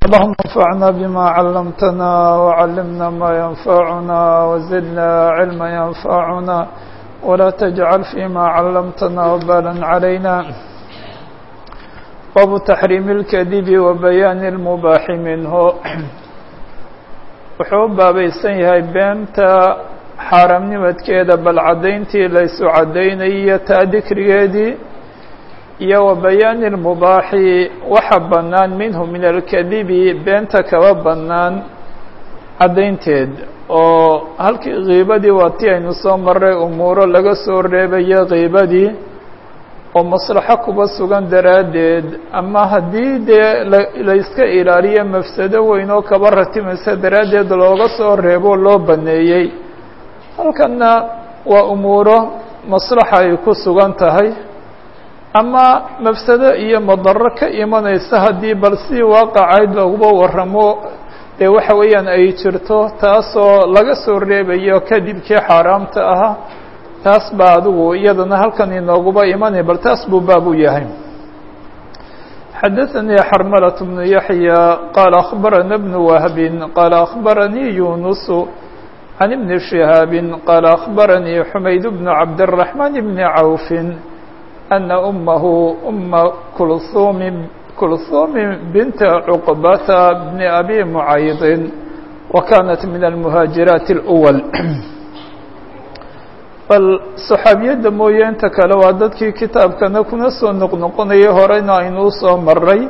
اللهم انفعنا بما علمتنا وعلمنا ما ينفعنا وزدنا علما ينفعنا ولا تجعل فيما علمتنا وبالا علينا باب تحريم الكذب وبيان المباح منه wuxuu u baabaysan yahay beenta xaaraamnimadkeeda bal caddayntii laysu caddaynayyo taa dikrigeedii iyo wa bayaani lmubaaxi waxa bannaan minhu min alkadibi beenta kaba bannaan caddaynteed oo halkii kiibadii waa tii aynu soo maray umuuro laga soo reebayo kiibadii oo maslaxo kuba sugan daraaddeed ama haddii dee layska ilaaliyo mafsado weyn oo kaba ratimaysa daraaddeed looga soo reebo loo baneeyey halkanna waa umuuro maslaxa ay ku sugan tahay ama mafsado iyo madaro ka imanaysa haddii bal si waaqacayd laguba waramo dee waxa weeyaan ay jirto taasoo laga soo reebayo kadibkii xaaraamta ahaa taas baa adigu iyadana halkan inooguba imanaya bal taas buu baab u yahay xadaثnii xarmlaة بن yaحyى qaala أخbarana بن wهbi qaala أخbaranii yunus عan بn شihاab qaala أخbaranii xumayd بن cabdالرaحman بn cawf أna أmahu أma kulhum kulhum bint cqbata bn abi mcayd وkanat min الmhaaجiraaت الأwl bal saxaabiyadda mooye inta kale waa dadkii kitaabkana kuna soo noqnoqonayay horeyna aynuu soo maray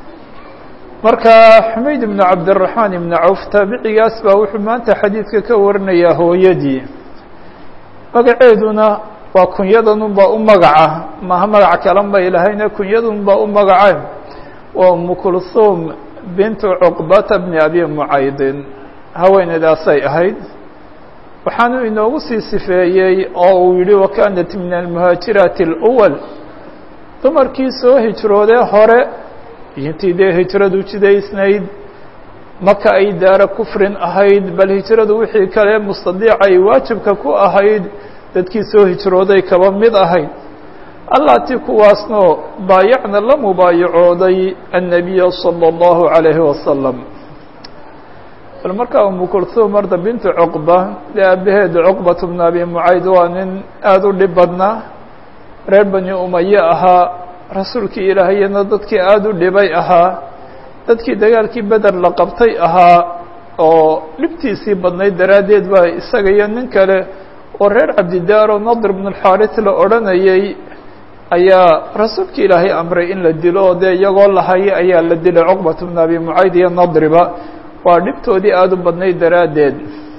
marka xumayd ibnu cabdiraxmaan ibnu cawf taabicigaas baa wuxuu maanta xadiidka ka warinayaa hooyadii magaceeduna waa kunyadanunbaa u magaca maha magac kalan bay lahayne kunyadanunbaa u magaca waa umu kulhuum bintu cuqbata bni abi mucaydin haweeneydaasay ahayd waxaanu inoogu sii sifeeyey oo uu yihi wakanat min almuhaajiraati اlأwal dumarkii soo hijroodee hore intii dee hijradu jidaysnayd maka ay daara kufrin ahayd bal hijradu wixii kale mustadiica ay waajibka ku ahayd dadkii soo hijrooday kaba mid ahayd allatii kuwaasno baayacna la mubaayacooday annabiya salى اllahu عalayhi wasalam bal markaa umu kulhuum marda bintu cuqba dee aabaheed cuqbat bnu abi mucayd waa nin aada u dhib badnaa reer bani umaye ahaa rasuulkii ilaahayana dadkii aada u dhibay ahaa dadkii dagaalkii beder la qabtay ahaa oo dhibtiisii badnayd daraaddeed baa isaga iyo nin kale oo reer cabdidaar oo nadr bnu lxaaris la odhanayay ayaa rasuulkii ilaahay amray in la dilo oo dee iyagoo lahaya ayaa la dilay cuqbat bnu abi mucayd iyo nadriba waa dhibtoodii aada u badnayd daraaddeed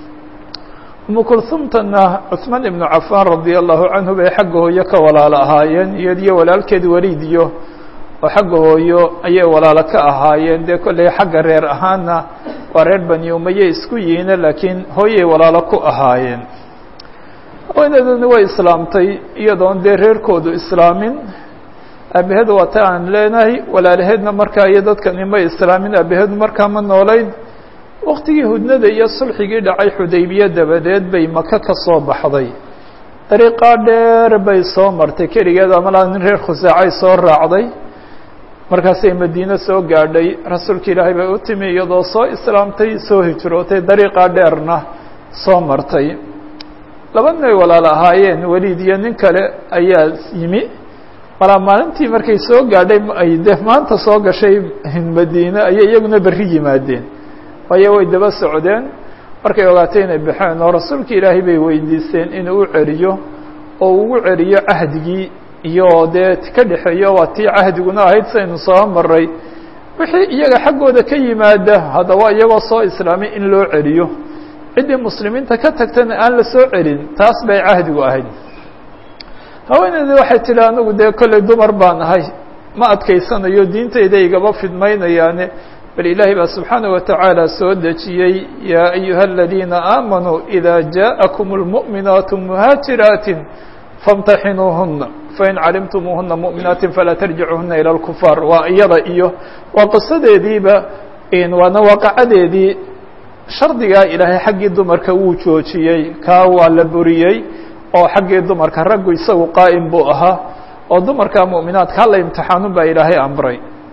umu kulhumtana cuثmaan ibnu cafaan radia allahu canhu bay xagga hooyo ka walaalo ahaayeen iyadiyo walaalkeed waliid iyo oo xagga hooyo ayay walaalo ka ahaayeen dee kolley xagga reer ahaanna waa reer bani umaye isku yihiine laakiin hooyay walaalo ku ahaayeen haweeneeduna way islaamtay iyadoon dee reerkoodu islaamin aabaheed waa ta aan leenahay walaalaheedna markaa iyo dadkani may islaamin aabaheedu markaa ma noolayd waktigii hudnada iyo sulxigii dhacay xudaybiye dabadeed bay maka ka soo baxday dariiqaa dheer bay soo martay keligeed amalaa nin reer khusaacay soo raacday markaasay madiine soo gaadhay rasuulka ilaahay bay u timi iyadoo soo islaamtay soo hijrootay dariiqaa dheerna soo martay laba nin ay walaalo ahaayeen weliid iyo nin kale ayaa yimi malaa maalintii markay soo gaadhay ay de maanta soo gashay madiine ayay iyaguna berri yimaadeen waayo way daba socdeen markay ogaatay inay baxeen oo rasuulka ilaahay bay weydiisteen inuu u celiyo oo ugu celiyo cahdigii iyo dee ka dhexeeyo waa tii cahdiguna ahayd saynu soo maray wixii iyaga xaggooda ka yimaada haddaba iyagoo soo islaamay in loo celiyo ciddii muslimiinta ka tagtana aan la soo celin taas bay cahdigu ahayd haweeneydii waxay tidhi anigu dee kolley dumar baan ahay ma adkaysanayo diintayda igaba fidmaynayaane bal ilaahay baa subxaanaه watacaala soo dejiyey yaa ayuha aladiina aamanuu إida jaءakum اlmuؤminaatu muhaajiraatin faاmtaxinuuhuna fain calimtumuuhuna muؤminaatin falaa tarjicuhuna ilى اlkufaar waa iyada iyo waa qisadeediiba waana waaqacadeedii shardigaa ilaahay xaggii dumarka wuu joojiyey kaa waa la buriyey oo xaggii dumarka raggu isagu qaa'im buu ahaa oo dumarka muؤminaadka hala imtixaanun baa ilaahay amray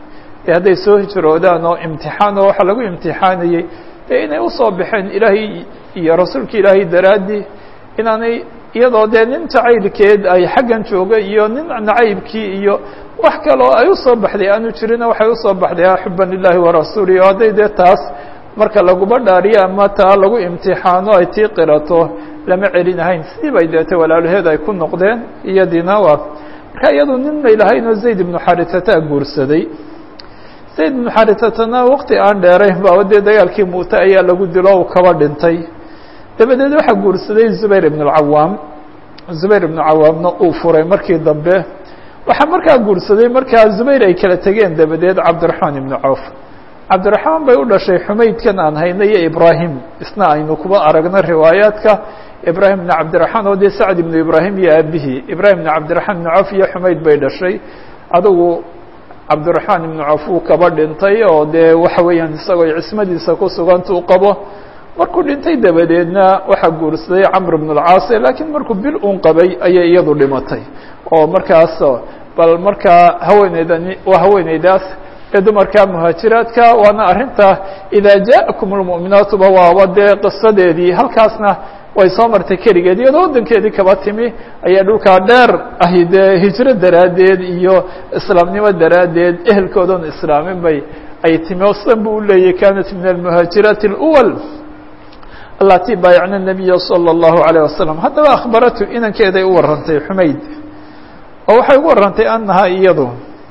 dee hadday soo hijroodaan oo imtixaan oo waxaa lagu imtixaanayey dee inay usoo baxeen ilaahay iyo rasuulka ilaahay daraaddii inaanay iyadoo dee nin jacaylkeed ay xaggan jooga iyo nin nacaybkii iyo wax kaloo ay usoo baxday aanu jirina waxay usoo baxday a xuban lilahi warasuuli o hadday dee taas marka laguba dhaariyo ama taa lagu imtixaano ay tii qirato lama celinahayn sidii bay deete walaalaheed ay ku noqdeen iyadiina waa marka iyadu nin may lahaynoo zayd ibnu xaritata guursaday zayd ibnu xaritatana waqti aan dheerayn ba dee dagaalkii muute ayaa lagu dilo u kaba dhintay dabadeed waxaa guursaday zubayr ibn اlcawaam zubayr ibnu cawaamna uu furay markii dambe waxaa markaa guursaday markaa zubayr ay kala tegeen dabadeed cabdiraxmaan ibnu cawf cabdiraxmaan bay u dhashay xumaydkan aan hayna iyo ibraahim isna aynu kuba aragno riwaayaadka ibraahim ibn cabdiraxmaan oo dee sacd ibnu ibraahim iyo aabihii ibraahim ibn cabdiraxmaan ibnu cawf iyo xumayd bay dhashay adugu cabdiraxmaan ibnu cawf uu kaba dhintay oo dee waxa weeyaan isagoo cismadiisa ku suganta u qabo markuu dhintay dabadeedna waxaa guursaday camr ibn اlcaas laakiin markuu bil un qabay ayay iyadu dhimatay oo markaas bal markaa haweeneydani waa haweeneydaas ee dumarka muhaajiraadka waana arrinta idaa jaakum اlmu'minaatuba waaba dee qisadeedii halkaasna way soo martay keligeed iyadoo waddankeedii kaba timi ayaa dhulkaa dheer ahi dee hijro daraaddeed iyo islaamnimo daraaddeed ehelkoodan islaamin bay ay timi oo sidan bu u leeyahy kanat min almuhaajiraati اlأwal alati baayacna الnabiya salى الlahu عalيه wasalam haddaba akhbaratu inankeeday u warantay xumayd oo waxay ugu warantay annahaa iyadu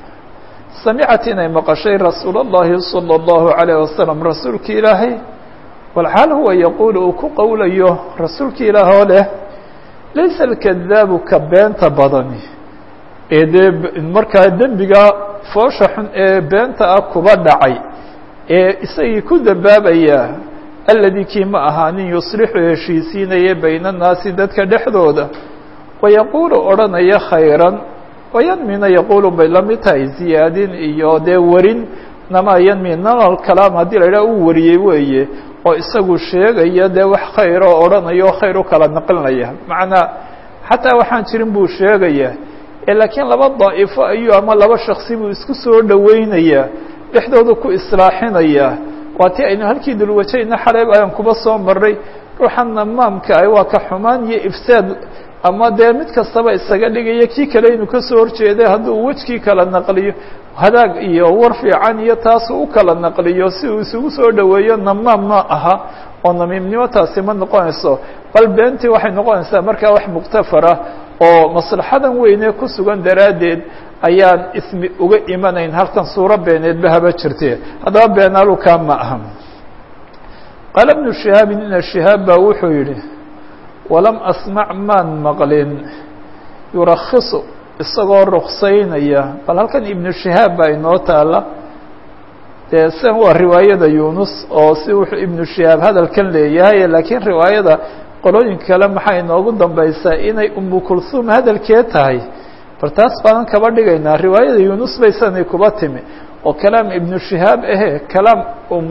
samicat inay maqashay rasuul الlahi salى الlahu عalيه wasalam rasuulki ilaahay walxaal huwa yaquul uu ku qowlayo rasuulki ilaah oo leh laysa اlkadaabu ka beenta badani ee dee markaa dembiga foosha xun ee beenta ah kuba dhacay ee isagii ku dambaabaya aladi kii ma ahaanin yuslixu heshiisiinaya bayna annaasi dadka dhexdooda wayaquulu odhanaya khayran wayanmina yaquulu bay la mid tahay ziyaadin iyo dee warin namaa yanmi nal kalaam haddii la idhaha uu wariyey weeye oo isagu sheegaya dee wax khayr oo odhanaya oo khayr u kala naqlinaya macnaa xataa waxaan jirin buu sheegaya ee laakiin laba daa'ifo ayuu ama laba shaksi buu isku soo dhoweynayaa dhexdooda ku islaaxinaya waa ti aynu halkii dulwajayna xaleeb ayaan kuba soo maray ruuxan namaamka ah waa ka xumaan iyo ifsaad ama dee mid kastaba isaga dhigaya kii kale inuu kasoo horjeeday hadduu wejkii kala naqliyo hadaag iyo war fiican iyo taasu u kala naqliyo si uu isugu soo dhoweeyo namaam ma aha oo namiimnimo taasi ma noqonayso bal beentii waxay noqonaysaa markaa wax muktafara oo maslaxadan weyne ku sugan daraaddeed ayaan ismi uga imanayn halkan suuro beeneedba haba jirte haddaba beenaalukaa ma aha qaala bnu shihaabin ina shihaab baa wuxuu yidhi walam asmac maan maqlin yurakhisu isagoo ruksaynaya bal halkan ibnu shihaab baa inoo taala dee san waa riwaayada yunus oo si wuxuu ibnu shihaab hadalkan leeyahay laakiin riwaayada qolooyinka kale maxay inoogu dambaysaa inay umu kulsuum hadalkee tahay bal taas baanan kaba dhigaynaa riwaayada yunus bay sanay kuba timi oo kalaam ibnu shihaab ahe kalaam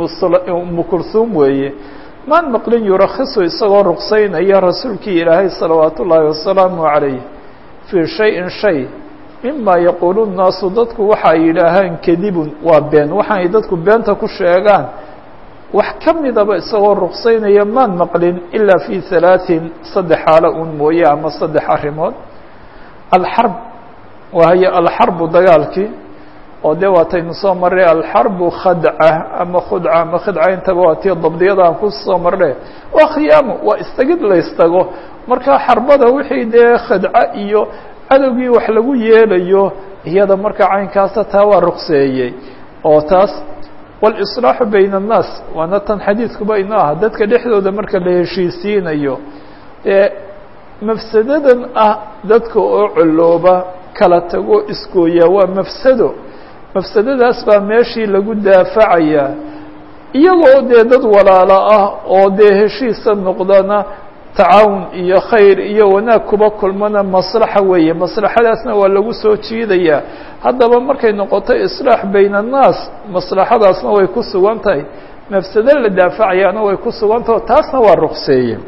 umu kulsuum weeye maan maqlin yurakhisu isagoo ruksaynaya rasuulkii ilaahay salawaat ullaahi wasalaamu calayh fii shayin shay mima yaquulu nnaasu dadku waxay yidhaahaan kadibun waa been waxaanay dadku beenta ku sheegaan wax ka midaba isagoo ruksaynaya maan maqlin ilaa fi halaaثin saddex xaalo un mooye ama saddex arrimood alxarb wahaye alxarbu dagaalkii oo dee waataynu soo marray alxarbu khadca ama khudca ama khidca intaba waa tii dabdiyada aan ku soo marre waa khiyaamu waa istagid la istago marka xarbada wixii dee khadca iyo cadowgii wax lagu yeelayo iyada marka caynkaasa taa waa rukseeyey oo taas walislaaxu bayna annaas waana tan xadiidkuba inoo ah dadka dhexdooda marka la heshiisiinayo ee mafsadadan ah dadka oo colooba kala tago iskooya waa mafsado mafsadadaas baa meeshii lagu daafacayaa iyagoo dee dad walaalo ah oo dee heshiisa noqdana tacaawun iyo khayr iyo wanaag kuba kulmana maslaxa weeye maslaxadaasna waa lagu soo jiidayaa haddaba markay noqoto islaax bayna annaas maslaxadaasna way ku sugan tahay mafsado la daafacayaana way ku sugan taho taasna waa rukseeye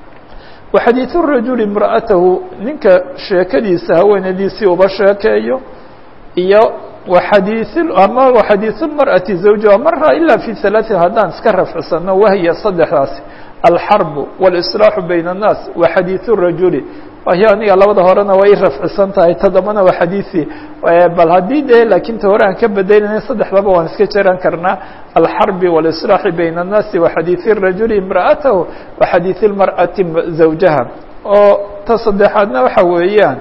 wa xadiidu rajuli imra'atahu ninka sheekadiisa haweenadiisii uba sheekeeyo iyo waxadiiث ama waxadiiث اmarأati zawjaha mara ila fi ثalaaثin haddaan iska rafcsano wahya saddexdaasi alxarbu wاlإصlaaxu bayna الnaas wa xadiiث الrajuli wahyo aniga labada horena way rafcisan tahay todobana waa xadiiثi bal haddii dee laakiin ta hore aan ka bedelinay saddexdaba waan iska jaran karnaa alxarbi wاlإصlaaxi bayna الnaasi wa xadiiث الrajuli imra'atahu wa xadiiث الmarأati zawjaha oo ta saddexaadna waxa weeyaan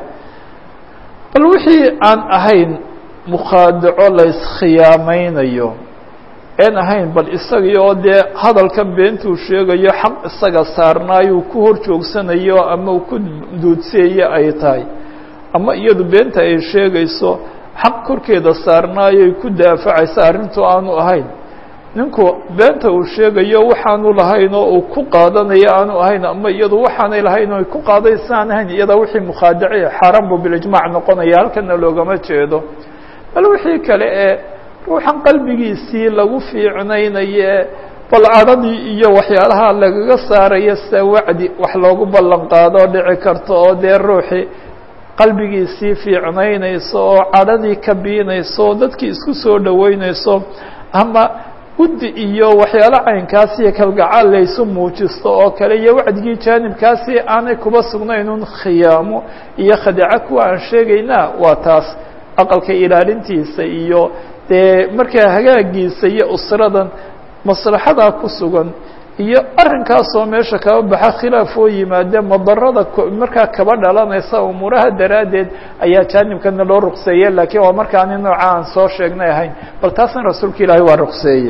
bal wixii aan ahayn mukhaadaco la iskhiyaameynayo een ahayn bal isagii oo dee hadalka beentuu sheegayo xaq isaga saarnaayuu ku hor joogsanayo ama uu ku duudseeyo ay tahay ama iyadu beenta ay sheegayso xaq korkeeda saarnaayoy ku daafacaysa arrintu aanu ahayn ninku beenta uu sheegayo waxaanu lahayn oo uu ku qaadanayo aanu ahayn ama iyadu waxaanay lahayn oo ku qaadaysa aan ahayn iyadaa wixii mukhaadace xaaraan buu bilijmaac noqonaya halkana loogama jeedo bal wixii kale ee ruuxan qalbigiisii lagu fiicnaynaye bal cadhadii iyo waxyaalaha lagaga saaraya sida wacdi wax loogu ballan qaado dhici karto oo dee ruuxii qalbigiisii fiicnaynayso oo cadhadii ka biinayso oo dadkii isku soo dhoweynayso ama guddi iyo waxyaalo caynkaasi iyo kalgacaal laysu muujisto oo kale iyo wacdigii jaanibkaasi aanay kuba sugnaynun khiyaamo iyo khadaco kuwa aan sheegaynaa waa taas aqalka ilaalintiisa iyo dee markaa hagaagiisa iyo usradan maslaxadaa ku sugan iyo arrinkaasoo meesha kaba baxa khilaaf oo yimaade madarada markaa kaba dhalanaysa umuuraha daraaddeed ayaa jaanibkana loo ruqseeye laakiin waa markaani nooca aan soo sheegnay ahayn bal taasna rasuulka ilaahay waa ruqseeye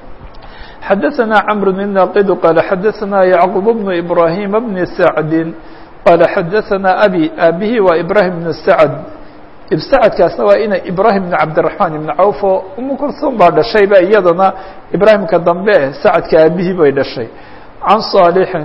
xadaثna cmr الناqd qال xadaثna yعqub بن إbrahيm بن سacd qال xadaثna abي abihi waa ibrahim بن sacd ibsacadkaasna waa ina ibrahim بn cabdiلرaحman iبn cawf oo umu kulsum baa dhashayba iyadana ibrahimka dambe sacadka aabihii bay dhashay can صاalحi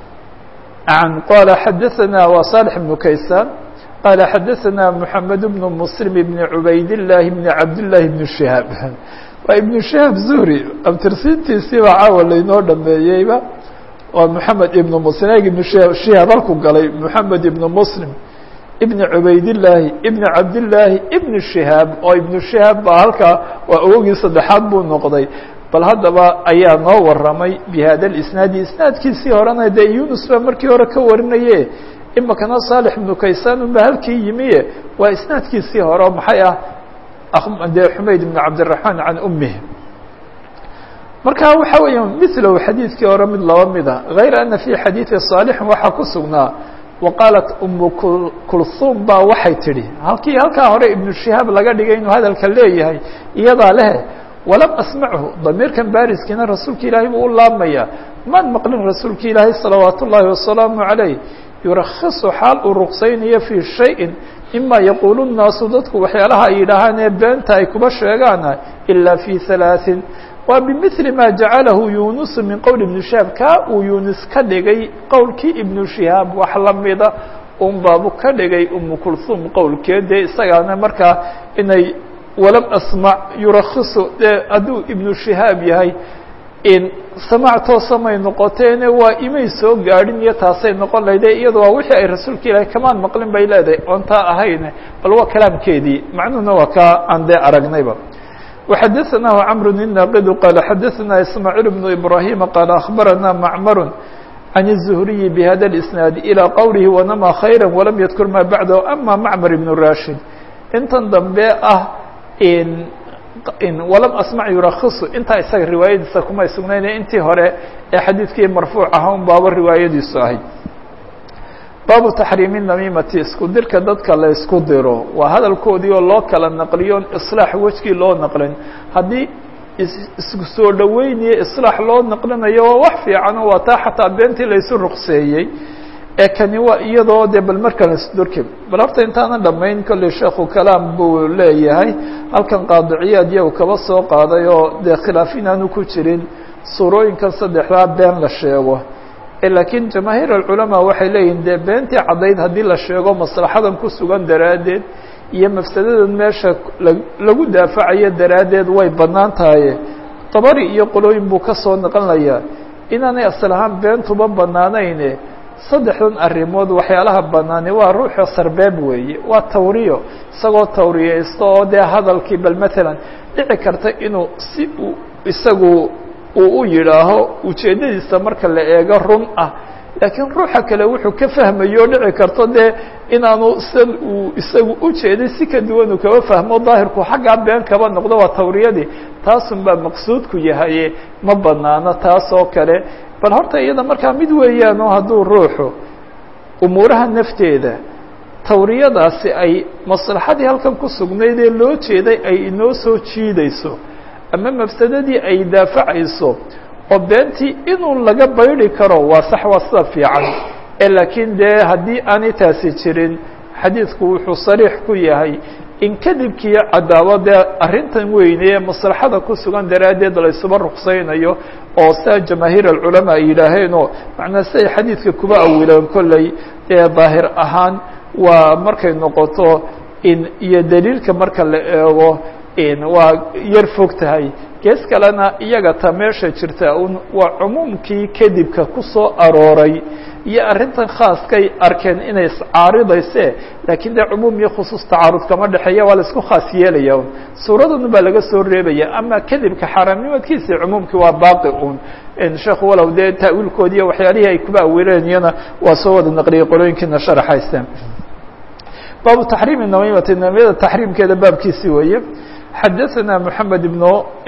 an qala xadaثna waa صالح بن kaysan qala xadaثna mحamed بن msلm بn cubayd الlahi بn cabd لlahi بn شihaab waa ibnu shahaab zuhri abtirsiintiisiiba caawa laynoo dhameeyeyba waa moxamed ibnu muslim eg ibnu shahaab shihaab halku galay moxamed ibnu muslim ibni cubaydillaahi ibni cabdillaahi ibni shihaab oo ibnu shihaab baa halkaa waa awogii saddexaad buu noqday bal haddaba ayaa noo waramay bi hada lisnaadi isnaadkiisii horena dee yunus baa markii hore ka warinaye imakana saalix ibnu kaysaan unba halkii yimiye waa isnaadkiisii hore maxay ah de xumayd بn cabdiلرaحman can umih marka waxa weeya milow xadiidkii hore mid laba mida غayr ana fي xadiiثi صaalixin waxaa ku sugnaa waqaalat umu kulsum baa waxay tidhi halkii halkaa hore ibnu shihaab laga dhigay inuu hadalka leeyahay iyadaa leh walam asmachu damiirkan bariskiina rasuulka ilaahay buu u laabmaya maan maqlin rasuulka ilaahay salawaat ullaahi wasalaamu عalayh yurakhisu xaal uu ruqsaynayo fii shayin ima yaquulu الnaasu dadku waxyaalaha ay yidhaahaan ee beenta ay kuba sheegaana ilaa fi halaaثin waa bimili ma jacalahu yunusu min qowl ibnu shihaab kaa uu yunus ka dhigay qowlkii ibnu shihaab wax lamida un baabu ka dhigay umu kulhum qowlkeedee isagaana markaa inay walam asmac yurakhisu dee hadduu ibnu shihaab yahay in samaac toosamay noqoteene waa imay soo gaadhin iyo taasay noqon lahayde iyada waa wixii ay rasuulka ilaahay kamaan maqlin bay leedahay oon taa ahayne bal waa kalaamkeedii macnuhuna waa kaa aan dee aragnayba وxadaثnaه cمr الناqd qال xadaثna ismاعيل بن إbrahيم qال أخbarana معmr عن الزهري بhda الإسناaد إلى qwله ونmى خayrا وlam ydkr ma baعdه أma mcmr بن rashid intan dambe ah walam asmac yurakhisu intaa isaga riwaayadiisa kumay sugnayne intii hore ee xadiidkii marfuuc aha un baaba riwaayadiisu ahayd baabu taxriimi namimati isku dirka dadka la isku diro waa hadalkoodii oo loo kala naqliyo islaax wejgii loo naqlin haddii isku soo dhoweyniyo islaax loo naqlinayo waa wax fiicano waa taa xataa beentii laysu ruqseeyey ee kani waa iyadoo dee bal markale isdurki bal horta intaanan dhamayn kolley sheekhu kalaam buu leeyahay halkan qaadiciyaad iyagu kaba soo qaaday oo dee khilaaf inaanu ku jirin suurooyinkan saddexdaa been la sheego laakiin jamaahiir alculamaa waxay leeyihin dee beentii caddayd haddii la sheego maslaxadan ku sugan daraaddeed iyo mafsadadan meesha lagu daafacayo daraaddeed way bannaan tahaye dabari iyo qolooyin buu ka soo naqanayaa inaanay asal ahaan beentuba bannaanayne saddexdan arrimood waxyaalaha banaani waa ruuxa sarbeeb weeye waa tawriyo isagoo tawriyeysto oo dee hadalkii bal matalan dhici karta inuu si uu isagu uu u yidhaaho ujeeddadiisa marka la eego run ah laakiin ruuxa kale wuxuu ka fahmayo dhici karto dee inaanu san uu isagu ujeeday si ka duwan uu kaba fahmo daahirku xaggaa been kaba noqdo waa tawriyadii taasun baa maqsuudku yahaye ma banaano taas oo kale bal horta iyada markaa mid weeyaano hadduu ruuxu umuuraha nafteeda tawriyadaasi ay maslaxadii halkan ku sugnayd ee loo jeeday ay inoo soo jiidayso ama mafsadadii ay daafacayso oo beentii inuu laga baydi karo waa sax waa sida fiican ee laakiin dee haddii aanay taasi jirin xadiidku wuxuu sariix ku yahay in kadibkii cadaabo dee arrintan weyne ee maslaxada ku sugan daraaddeed laysuba ruqsaynayo oo saa jamaahiir alculamaa ay yidhaaheenoo macnaa siday xadiidka kuba awileen kolley dee daahir ahaan waa markay noqoto in iyo daliilka marka la eego waa yar fog tahay gees kalena iyaga ta meesha jirta un waa cumuumkii kadibka ku soo arooray iyo arrintan khaaskay arkeen inay iscaaridayse laakiin dee cumuum iyo khusuus tacaarud kama dhexeeya waa la isku khaas yeelaya un suuradan baa laga soo reebaya ama kadibka xaaraamnimadkiisa cumuumkii waa baaqi un sheekhu walow dee ta'wiilkoodi iyo waxyaalihii ay kuba awileen iyana waa soo wada naqliyay qolooyinkiina sharaxayste baabu taxriimi namimati namiyada taxriimkeeda baabkiisi weeye xadaثna mحamed ibn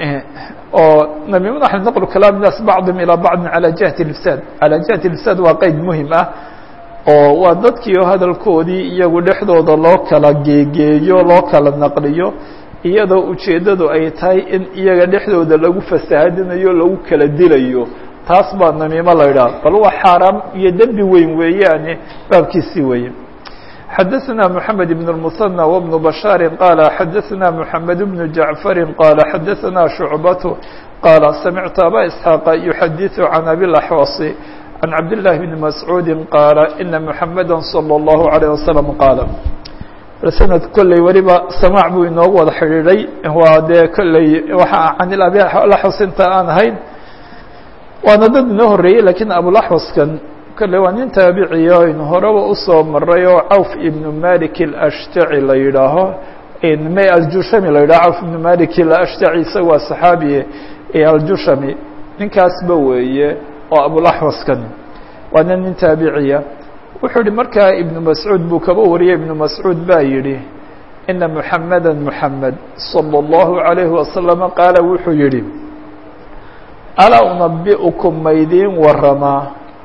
oo namimada a naqlu kalaam naas bacdhm ilى bacdi alى jihati ifsaad alى jihati ifsaad waa qeyd muhim ah oo waa dadkii oo hadalkoodii iyagu dhexdooda loo kala geegeeyo loo kala naqliyo iyadoo ujeeddadu ay tahay in iyaga dhexdooda lagu fasaahadinayo lagu kala dilayo taas baa namiimo la idhaha bal waa xaaraam iyo dembi weyn weeyaane baabkiisii weeye xadaثna mحamed بن المثنى وبن بشhاaر qال xadaثna mحamed بن جaعفر qال xadaثna شhuعبة qال سمعت abا إسحاaq يحadiث عن أbي الأحوص عن cabd للh بن مسعوud qاaل إنa محamdا صلى الله عليه وسلم qاaل snad kolley weliba samاع buu inoogu wada xidhiidhay waa dee kolley waxa can abi أحوص inta aan ahayn waana dad inoo horeeyey lakiin abوaحوصkan kale waa nin taabiciya aynu horeba usoo maray oo cawf ibnu malik alashtaci la yidhaaho m aljushami la yidhaho cawf ibnu malik alashtaci isaga waa saxaabiye aljushami ninkaasba weeye oo abulaxwaskan waana nin taabiciya wuxuu yihi markaa ibnu mascuud buu kaba wariyay ibnu mascuud baa yidhi ina muxameda muxamed salى اllahu عalayhi wasalama qaala wuxuu yihi alaa unabi'ukum maydiin waramaa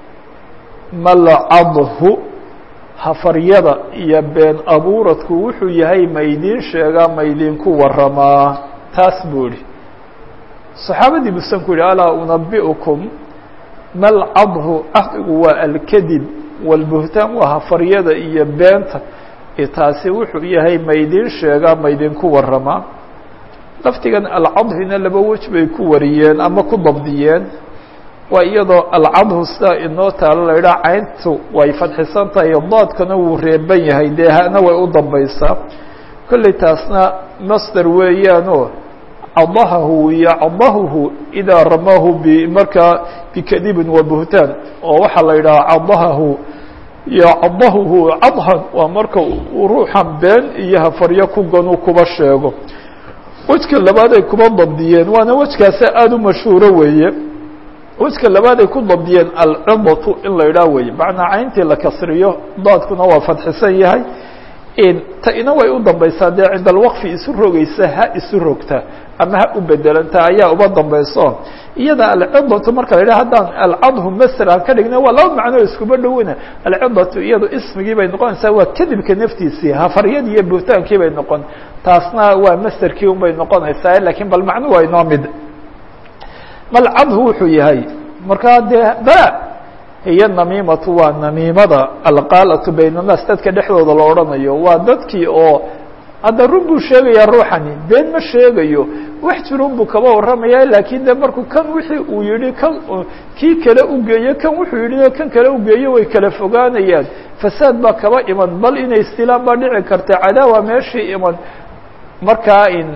malcadhu hafaryada iyo been abuuradku wuxuu yahay maydiin sheegaa maydinku waramaa taas buu ihi saxaabadii busan ku yihi alaa unabi'ukum malcadhu cahdigu waa alkadib walbuhtaan waa hafaryada iyo beenta taasi wuxuu yahay maydiin sheegaa maydinku waramaa laftigan alcadhina laba wej bay ku wariyeen ama ku dabdiyeen waa iyadoo alcadhu sidaa inoo taalo la yidhaha cayntu way fadxisan tahay daadkana wuu reeban yahay dee hana way u dambaysaa kolley taasna masder weeyaanoo cadahahu iyo cadahuhu idaa ramahu b markaa bikadibin wa buhtaan oo waxaa la yidhaha cadahahu iyo cadahuhu cadhan waa marka uu ruuxan been iyo hafaryo ku ganu kuba sheego wejka labaad ay kuba dabdiyeen waana wejkaasi aada u mashhuuro weeye wejka labaad ay ku dabdiyeen alcidatu in la idhaah weeye macnaa cayntii la kasriyo daadkuna waa fadxisan yahay ta ina way u dambaysaa dee cinda alwaqfi isu rogaysa ha isu rogta ama ha u bedelanta ayaa uba dambayso iyada alcidatu marka la yidhah haddaan alcadhu maser aan ka dhigna waa laba macnoo iskuba dhowina alcidatu iyado ismigii bay noqonaysaa waa kadibka naftiisii hafaryadii iyo buhtaankii bay noqon taasna waa masterkii un bay noqonaysaa lakiin bal macnu waa inoo mid malcadhu wuxuu yahay markaa dee bala hiyo namiimatu waa namiimada alqaalatu bayna الnaas dadka dhexdooda la odhanayo waa dadkii oo hadda run buu sheegayaa ruuxani been ma sheegayo wax jirun buu kaba warramaya laakiin de markuu kan wixii uu yihi kan kii kale ugeeyo kan wuxuu yihi kan kale ugeeyo way kala fogaanayaan fasaad baa kaba iman bal inay istilaan baa dhici karta cadaawa meeshii iman markaa in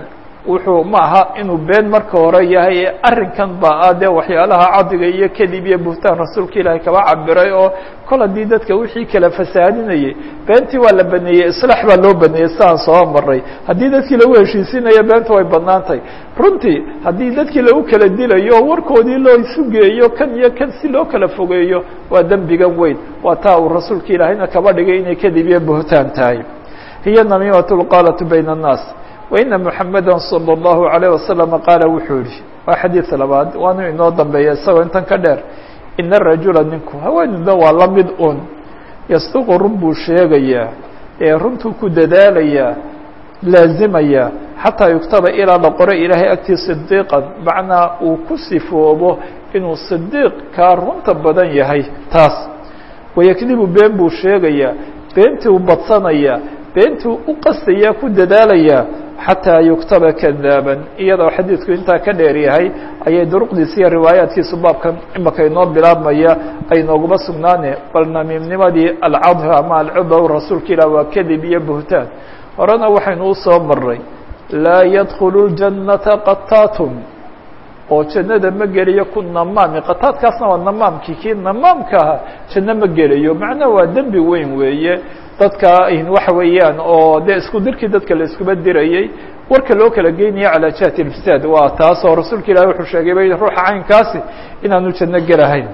wuxuu ma aha inuu been marka hore yahay ee arrinkan baa ah dee waxyaalaha cadiga iyo kadib iyo buhtaan rasuulka ilaahay kaba cabiray oo kol haddii dadka wixii kala fasaadinayay beentii waa la baneeyey islaax baa loo baneeyey sidaan soo maray haddii dadkii lagu heshiisinayo beenta way banaantay runtii haddii dadkii lagu kala dilayo oo warkoodii loo isu geeyo kan iyo kan si loo kala fogeeyo waa dembigan weyn waa taa uu rasuulka ilaahayna kaba dhigay inay kadib iyo buhtaan tahay hiya namiimat lqaalatu bayna annaas waina muxameda salى اllahu عalيه wasalam qaala wuxuu yihi waa xadiid labaad waanu inoo dambeeya isagoo intan ka dheer ina rajula ninku haweenida waa la mid un yasduqu run buu sheegayaa ee runtuu ku dadaalayaa laazimaya xataa yuktaba ilaa la qoro ilaahay agtii sidiiqan macnaa uu ku sifoobo inuu sidiiq kaa runta badan yahay taas wayakdibu been buu sheegayaa beentii u badsanaya beentuu u qastaya ku dadaalaya xataa yuktaba kadaaban iyadoo xadiidku intaa ka dheer yahay ayay duruqdiisa iyo riwaayaadkiisu baabkan imaka inoo bilaabmaya ay nooguma sugnaane bal namiimnimadii alcadha ama alcudow rasuulka ilah waa kadib iyo buhtaan horena waxaynu usoo maray laa yadkhulu ljannata qataatun oo jannada ma gelayo ku namaami qataadkaasna waa namaamkii kii namaamka ahaa janno ma gelayo macnaha waa dembi weyn weeye dadka waxa weeyaan oo dee isku dirkii dadka la iskuba dirayey warka loo kala geynaya calaa jihati ilfisaad waa taas oo rasuulka ilahi wuxuu sheegay bay ruuxa caynkaasi inaanu janno gelahayn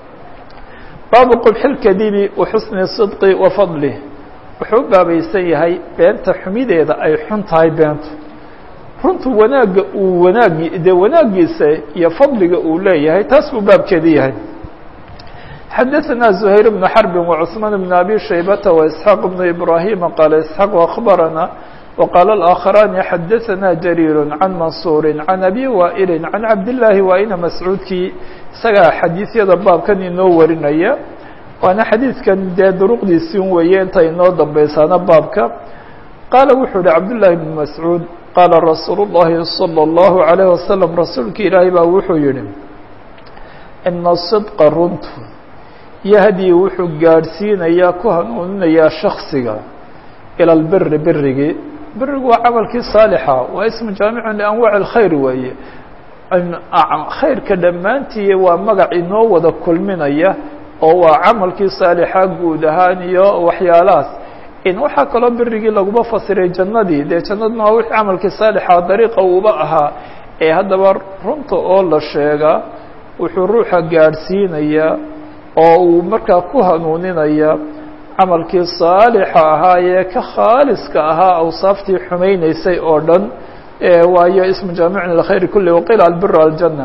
baabu qubxi lkadibi wa xusni sidqi wa fadlih wuxuu u baabaysan yahay beenta xumideeda ay xun tahay beentu runtu wanaagga uu wanaagi dee wanaagiisa iyo fadliga uu leeyahay taas buu baabkeedi yahay xadaثna زhayr بن xرb وcثmaan بن abi shaybة وإسحاaq بن إbrahيm qاala إسحاaq أخbarana وqاala الآkخراni xadaثna جarيir عan maنصuur عan abi waئl عan cabdاللahi waina mascuudkii isagaa xadiiثyada baabkan inoo warinaya waana xadiidkan dee duruqdiisii weeye inta inoo dambaysaana baabka qaala wuxuu hi cabdاللahi بن mascuud qaala rasuul الlahi صلى الlaهu عalيه waسلم rasuulki ilaahi baa wuxuu yihi ina صدqa runtu yahdii wuxuu gaadhsiinayaa ku hanuuninayaa shaksiga ilى اlbiri birigii birigu waa camalkii saalixa waa ismu jaamicun lianwaaci اlkhayr weeye khayrka dhammaantii waa magac inoo wada kulminaya oo waa camalkii saalixa guud ahaan iyo waxyaalahaas in waxaa kaloo birigii laguma fasiray jannadii dee jannaduna waa wixii camalkii saalixa dariiqa uuba ahaa ee haddaba runta oo la sheegaa wuxuu ruuxa gaadhsiinayaa oo uu markaa ku hanuuninaya camalkii saalixa ahaa ee ka khaaliska ahaa awsaaftii xumaynaysay oo dhan waayo ismu jaamicun lkhayr kuli waqiila albir aljanna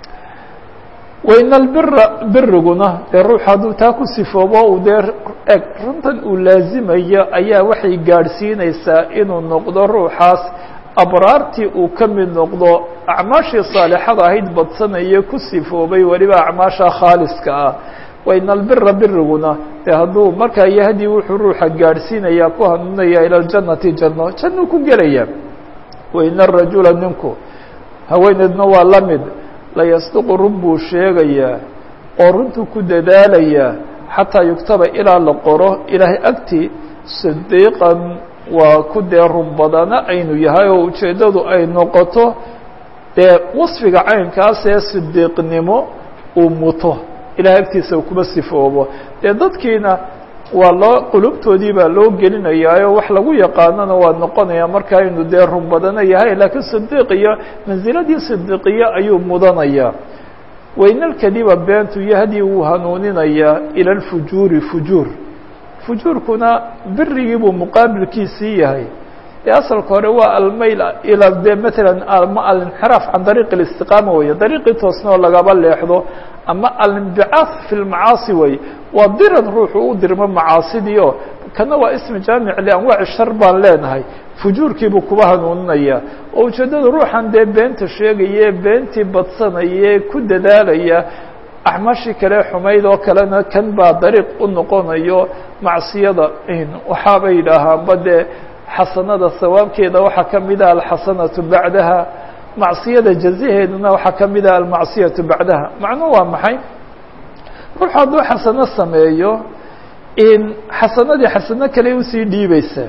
waina albira biriguna dee ruux hadduu taa ku sifoobo uu dee eg runtan uu laazimayo ayaa waxay gaadhsiinaysaa inuu noqdo ruuxaas abraartii uu ka mid noqdo acmaashii saalixada ahayd badsanaya ku sifoobay weliba acmaasha khaaliska ah waina albira biriguna dee hadduu markaa yahdii wuxuu ruuxa gaadhsiinayaa ku hanuunaya ila ljannati janno jannuu ku gelaya waina arajula ninku haweeneedna waa la mid layasduqu run buu sheegayaa oo runtuu ku dadaalayaa xataa yugtaba ilaa la qoro ilaahay agtii sidiiqan waa ku dee run badana aynu yahay oo ujeeddadu ay noqoto dee wasfiga caynkaas ee sidiiqnimo uu muto ilahay agtiisa kuma sifoobo dee dadkiina waa loo qulubtoodii baa loo gelinayaayo wax lagu yaqaanona waa noqonaya markaa inuu dee run badana yahay laakiin sidiiqiyo mansiladii sidiiqiyo ayuu mudanayaa waynalkadiba beentu yahdii wuu hanuuninayaa ila alfujuuri fujuur fujuurkuna birigii buu muqaabilkiisii yahay dee asalka hore waa almayl ila de matalan ama alinxiraaf can dariiqi اlistiqaama weeye dariiqii toosna oo lagaba leexdo ama alinbicaaf fi lmacaasi wey waa diran ruuxu u dirmo macaasidii oo kana waa ismi jaamic lianwaaci shar baan leenahay fujuurkiibuu kuba hanuuninaya oo ujeeddada ruuxan dee beenta sheegaye beentii badsanaya ku dadaalaya acmaashii kale xumayd oo kalena kan baa dariiq u noqonayo macsiyada waxaabay yidhaahaanba dee xasanada sawaabkeeda waxaa ka mid ah alxasanatu bacdaha macsiyada jazaheeduna waxaa ka mid ah almacsiyatu bacdaha macnuhu waa maxay ruux hadduu xasano sameeyo in xasanadii xasano kale usii dhiibaysaa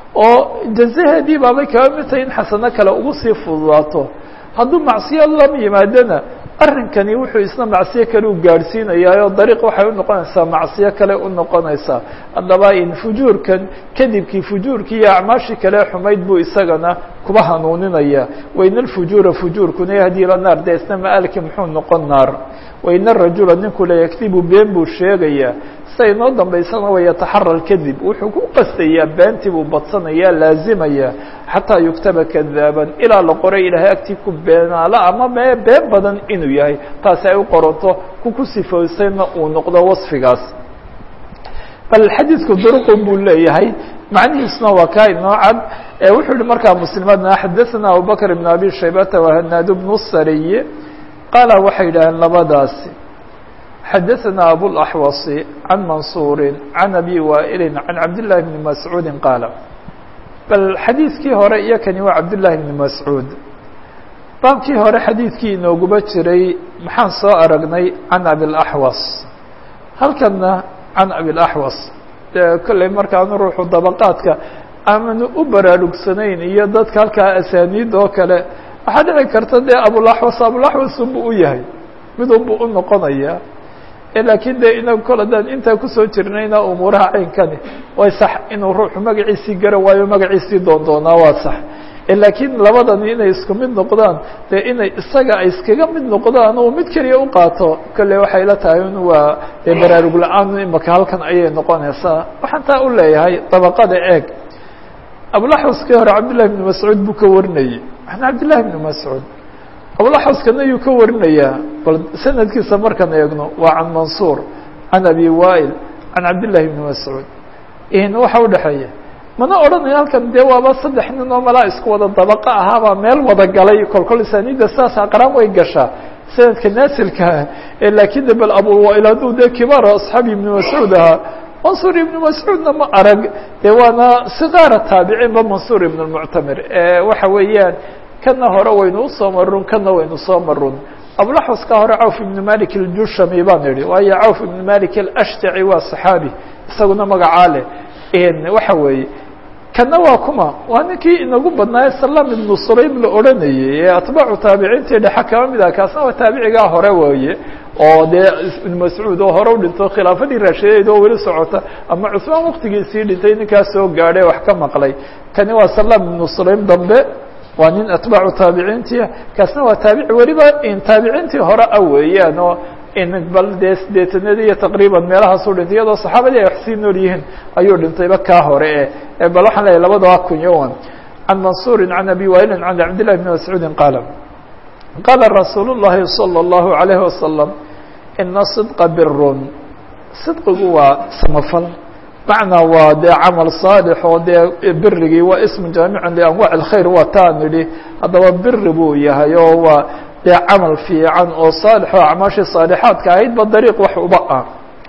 oo jazaheedii baabay kaba mid tahay in xasano kale ugu sii fududaato hadduu macsiyo lam yimaadona arrinkani wuxuu isna macsiyo kale u gaadhsiinayaa oo dariiq waxay unoqonaysaa macsiyo kale u noqonaysaa haddaba in fujuurkan kadibkii fujuurkii iyo acmaashii kale xumayd buu isagana kuba hanuuninaya waina alfujuura fujuurkuna yahdii ila naar dee isna ma-aalkii muxuu noqon naar waina arajula ninku la yakdibu been buu sheegayaa sida inoo dambaysana wa yataxara lkadib wuxuu ku qastayaa beentii buu badsanayaa laazimaya xataa yuktaba kadaaban ilaa la qoray ilaahay agtii ku beenaalo ama mee been badan inuu yahay taasi ay u qoranto ku ku sifoysayna uu noqdo wasfigaas bal xadiidku duruqun buu leeyahay macnihiisuna waa kaa inoo cad wuxuu yihi markaa muslimadna xadaثana abubakr ibn abi shaybata wahanaad bnu sariy qaala waxay yidhaaheen labadaasi xadaثana abulaxwasi can mansuuri can abi waa'ili can cabdillahi bni mascuudi qaala bal xadiidkii hore iyo kani waa cabdillahi bni mascuud baabkii hore xadiidkii inooguba jiray maxaan soo aragnay can abilaxwas halkana can abilaxwas dee kolley markaanu ruuxu dabaqaadka aamanu u baraarugsanayn iyo dadka halkaa asaaniid oo kale waxaa dhici karta dee abulaxwas abulaxwas unbu u yahay mid unbu u noqonaya laakiin de inagu kol haddaan intaa kusoo jirnayna umuuraha caynkani way sax inuu ruuxu magaciisii garan waayo magaciisii doondoonaa waa sax laakiin labadani inay isku mid noqdaan dee inay isaga ay iskaga mid noqdaan oo mid keliya u qaato kolle waxay la tahay in waa dee baraarug la-aan imaka halkan ayay noqonaysaa waxaan taa u leeyahay dabaqada eeg abulaxwaskii hore cabdillahi bni mascuud buu ka warinayey an cabdillahi bni mascuud abulaxwaskana yuu ka warinayaa bal sanadkiisa markaan eegno waa can mansuur can abi waa'il can cabdillahi bni mascuud waxa udhexeeya mana odhanayo halkan dee waaba saddex nin oo malaa isku wada dabaqa ahaabaa meel wada galay kolkol isaaniidda sidaas aqraan way gashaa sanadka naasilkaa laakiin de bal abuwaa'il hadduu dee kibaara asxaabi ibni mascuud ahaa mansuur ibnu mascuudna ma arag dee waana sikaara taabiciinba mansuur ibn lmuctamir waxa weeyaan kana hore waynu usoo marun kana waynu soo marun abulaxwaska hore cawf ibnu malik aljushami baan idhi waayo cawf ibnu malik alashtaci waa saxaabi isaguna magacaa leh waxa weeye kana waa kuma waa ninkii inagu badnaaye salam ibnu sulaym la odhanayey ee atbaacu taabiciintii dhexe kama mid ah kaasna waa taabicigaa hore weeye oo dee ibnu mascuud oo hore u dhinto khilaafadii raashideed oo weli socota ama cusmaan waktigiisii dhintay ninkaas soo gaadhay wax ka maqlay kani waa salam ibnu sulaym dambe waa nin atbaacu taabiciintia kaasna waa taabici weliba taabiciintii hore ah weeyaan oo bal dee sideetanadii iyo taqriiban meelahaasuu dhintay iyadoo saxaabadii ay wax sii nool yihiin ayuu dhintayba kaa hore e bal waxaan leeyahy labadaba kunyowan can mansuuri can abi wailin can cabdillahi bni mascuudi qaala qaala rasuul الlahi salى الlahu عalayhi wasalam ina صidqa birun sidqigu waa samafal macnaa waa dee camal saalix oo dee birigii waa ismu jaamicun lianwac اlkhayr waa taan idhi haddaba biri buu yahay oo waa dee camal fiican oo saalix oo acmaashii saalixaadka ahaydba dariiq wax uba ah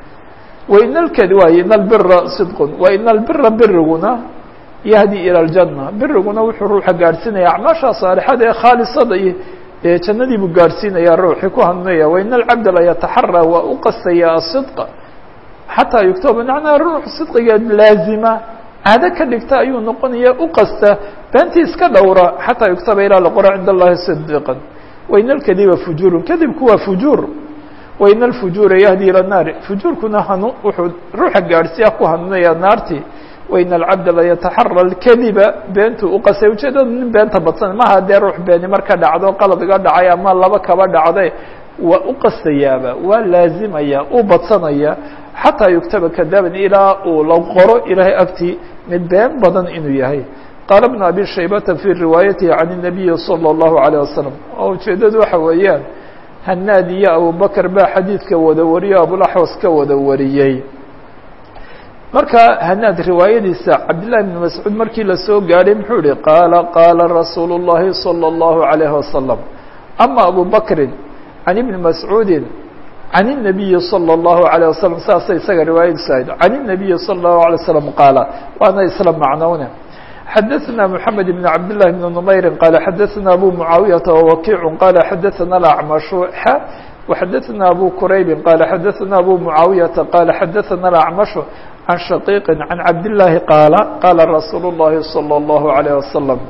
waina lkadi waay ina albira sidqun wa ina albira biriguna yahdi ilى اljanna biriguna wuxuu ruuxa gaadhsiinaya acmaasha saalixada ee khaalisada iyo dee jannadii buu gaadhsiinaya ruuxii ku hanuunaya waina alcabda la yataxara waa u qastaya asidqa xataa yugtaba macnaa ruux sidqiga laazima caado ka dhigta ayuu noqonaya u qasta beentii iska dhowra xataa yugtaba ilaa laqora cind allahi صdiqan waina alkadiba fujuurun kadibku waa fujuur waina alfujuura yahdi ilى الnaari fujuurkuna hanu wuxuu ruuxa gaadhsiya ku hanuunaya naartii waina alcabda la yataxara اlkadiba beentuu u qasay ujeedada nin beenta badsan maha dee ruux beeni marka dhacdo qalad iga dhacay ama laba kaba dhacde waa u qastayaaba waa laazimaya u badsanaya xataa yugtaba kadaaban ilaa uu la qoro ilaahay agtii mid been badan inuu yahay qaala bnu abi shaybata fii riwaayatihi can الnabiyi salى الlahu عalيه wasalam oo ujeedadu waxa weeyaan hanaad iyo abubakr baa xadiidka wada wariyo abulaxwas ka wada wariyey marka hanaad riwaayadiisa cabdillahi bn mascuud markii lasoo gaadhay muxuu yihi qaala qaala rasuulu الlahi salى الlahu عalayه wasalam ama abu bakrin can ibni mascuudi can الnabiyi salى الlahu عalيه wasalam saasay isaga riwaayadiisu ahayd can الnabiyi salى الlahu عalيه wasalam qaala waana isla macnowne xadaثna mحamed بn cabd لlahi بn نmayri qaala xadaثna abu mucaawiyaةa wawakiicu qaala xadaثna acmashu xa وxadaثna abu quraybi qaala xadaثna abu mucaawiyaةa qaala xadaثna acmashu can shaqiiqi can cabdillaahi qaala qaala rasuulu llahi salى اllahu عalيه wasalam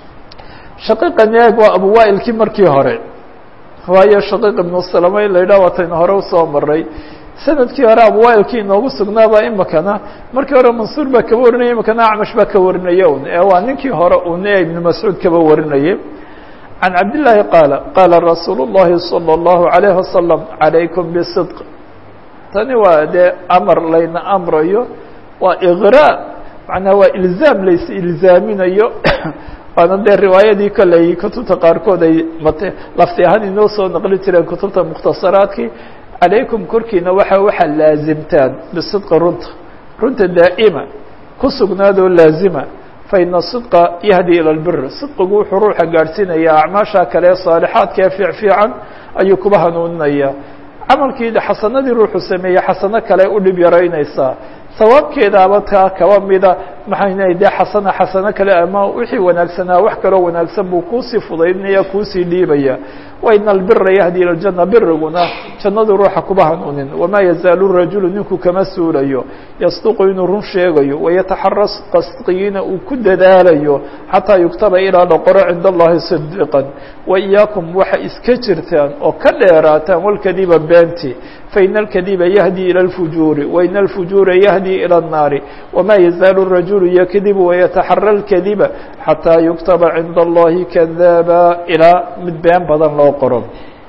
shaqiiqan eeg waa abu waailkii markii hore waayo shaqiiq ibnu salama in la yidhah waataynu hore usoo maray sanadkii hore abuwaailkii inoogu sugnaaba imikana markii hore mansuur baa kaba warinaya imikana acmash baa ka warinaya un ee waa ninkii hore un ee ibnu mascuud kaba warinayay can cabdillaahi qaala qaala rasuulu llahi salى اllahu عalayh wasalam calaykum bisidq tani waa dee amar layna amrayo waa iqraa macnaha waa ilzaam lays ilzaaminayo waana dee riwaayadii kolley kutubta qaarkood ay mat lafti ahaan inoo soo naqli jireen kutubta mukhtasaraadkii calaykum korkiina waxa waxaa laazimtaan bisidqi runta runta daa'ima ku sugnaadoo laazima faina sidqa yahdi ila lbir sidqigu wuxuu ruuxa gaadhsiinayaa acmaasha kale ee saalixaadka ee fiic fiican ayuu kuba hanuuninaya camalkii xasanadii ruuxu sameeyey xasano kale u dhib yaraynaysaa sawaabkeedaaba taa kaba mida maxayna dee xasana xasano kale ama wixii wanaagsanaa wax kaloo wanaagsan buu kuusii fudaydinaya kuusii dhiibaya waina albira yahdi ila ljana biriguna jannadu ruuxa kuba hanuunin wamaa yazaalu rajulu ninku kama suulayo yasduqu inuu run sheegayo wayataxaras qasdigiina uu ku dadaalayo xataa yuktaba ilaa la qoro cinda allahi sidiqan waiyaakum waxa iska jirtaan oo ka dheeraataan walkadiba beenti faina alkadiba yahdi ilى اlfujuuri waina alfujuura yahdi ilى الnaari wama yazaalu الrajulu yakdibu wayataxara اlkadiba xataa yuktaba cinda allahi kadaaba ilaa mid been badan loo qoro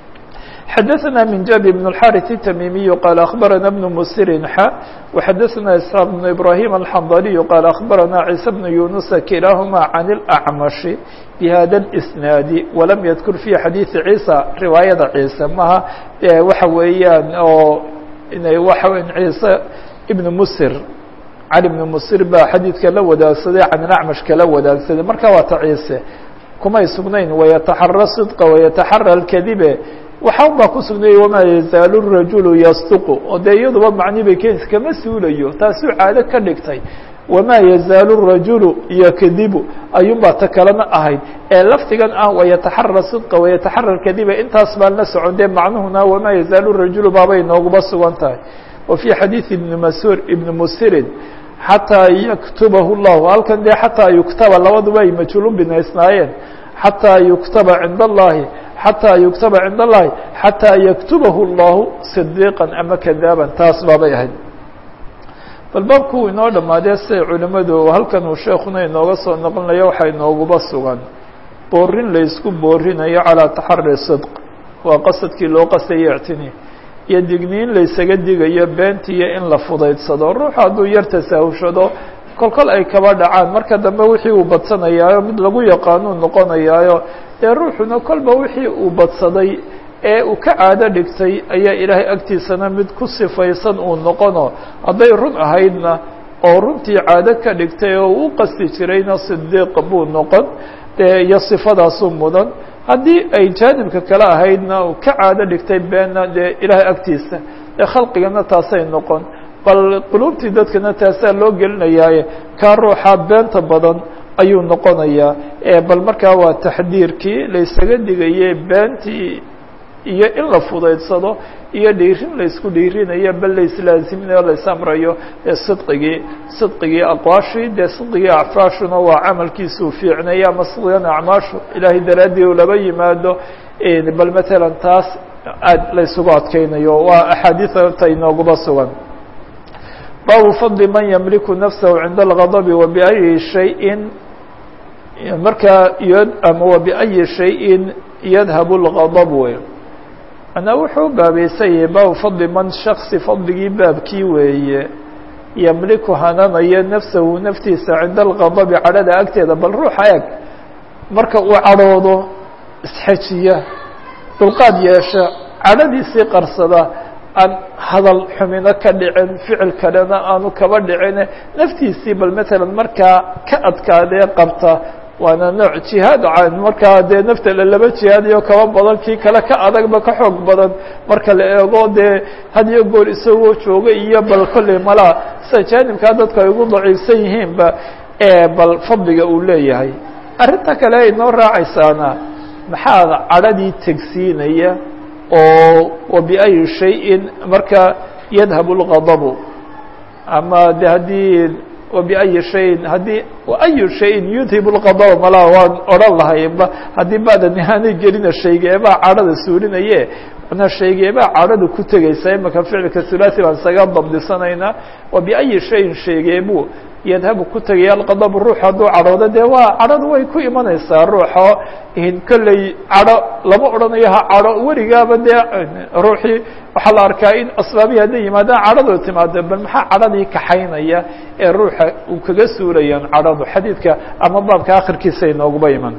xadaثna min jabi بن الxariث التmimiي qال أخbarana بن msiri xa وxadaثna isحاaq بن ibrahيm الxandaliي qال أخbarana عيسى بن yuنuسa kilahma عan الأcmaشhi bhada الإsnaadi walam ydkur fi xadiiثi ciisa riwaayada ciise maha waxa weeyaan oo waxa ciise ibn msir cali بn msir baa xadiidka la wadaagsaday can الأcmash kala wadaagsaday marka waa ta ciise kumay sugnayn wayataxara صدqa wayataxara اkadibe waxaan baa ku sugnayay wamaa yazaalu rajulu yasduqu oo dee iyaduba macni bay keenaysa kama suulayo taasuu caado ka dhigtay wamaa yazaalu rajulu yakdibu ayuunbaa ta kalena ahayd ee lafdigan ah wayataxara sidqa wayataxara kadiba intaas baan la socon dee macnuhuna wamaa yazaalu rajulu baabay nooguba sugan tahay wa fii xadiidi ibni masur ibni musirin xataa yaktubahu llahu halkan dee xataa yuktaba labaduba ay majhuulu binaysnaayeen xataa yuktaba cinda allahi xatىa yuktaba cind اllahi xatىa yaktubahu اllahu صdiiqa ama kadaaban taas baabay ahayd bal baabku inoo dhamaadee siday culimadu halkan uu sheekuna inooga soo noqonayo waxaa inooguba sugan boorin laysku boorinayo calىa taxari صidq waa qasadkii loo qasaya ictini iyo digniin laysaga digayo beentiyo in la fudaydsado ruuxu hadduu yar tasaahushado kol kol ay kaba dhacaan marka dambe wixii uu badsanayaayo mid lagu yaqaanuu noqonayaayo dee ruuxuna kolba wixii uu badsaday ee uu ka caado dhigtay ayaa ilaahay agtiisana mid ku sifaysan uu noqono hadday run ahaydna oo runtii caado ka dhigtay oo uu qasti jirayna sidiiq buu noqon dee iyo sifadaasuu mudan haddii ay jaanibka kale ahaydna uu ka caado dhigtay beenna dee ilaahay agtiisa dee khalqigana taasay noqon bal quluubtii dadkana taasaa loo gelinayaaye kaa ruuxa beenta badan ayuu noqonayaa bal markaa waa taxdiirkii laysaga digayey beentii iyo in la fudaydsado iyo dhiirin laysku dhiirinayo bal laislaaziminayo laysamrayo ee sidqigii sidqigii aqwaashii dee sidqigii acfaashuna waa camalkiisuu fiicnaya ama sidqigan acmaashu ilaahay daraaddii u laba yimaado bal matalan taas aad laysugu adkeynayo waa axaadiidta inooguba sugan baabu fadli man ymliku nafsahu cinda اlغadabi wabiأyi shayin markaa ama wabiأyi shayin yadhabu اlغadab wey manaa wuxuu u baabaysan yahay baabu fadli man shaksi fadligii baabkii weeye ymliku hananayo nafsahu naftiisa cinda اlغadabi cadhada agteeda bal ruuxa eg marka uu cadhoodo isxejiya dulqaad yeesha cadhadiisii qarsada aan hadal xumino ka dhicin ficil kalena aanu kaba dhicin naftiisii bal matalan markaa ka adkaadee qabta waana nooc jihaad markaa dee nafta laba jihaadayo kaba badan kii kale ka adagba ka xoog badan marka la eego dee had iyo goor isagoo jooga iyo bal kolley malaa sida jaanibkaa dadku ay ugu daciifsan yihiinba bal fadliga uu leeyahay arrinta kale ay noo raacaysaana maxaa cadhadii tegsiinaya oo wabiأyi shayin marka yadhabu اlغadabu ama de haddii wabiayi shayin haddii ayu shayin yudhib lqada malaa waan odhan lahayba haddii baadan ihaanay gelina shaygeebaa cadhada suulinaye manaa shaygeebaa cadhada ku tegaysa imaka ficilka hulaasi baan isaga dabdisanaynaa wabiayi shayin shaygeebuu yadhabu ku tegaya alqadabu ruux hadduu cadhoodo dee waa cadhadu way ku imanaysaa ruuxo kolley cadho lama odhanayo ha cadho weligaaba dee ruuxii waxaa la arkaa in asbaabihii hadday yimaadaan cadhadu timaado bal maxaa cadhadii kaxaynaya ee ruuxa uu kaga suulayaan cadhadu xadiidka ama baabka akhirkiisa inooguba iman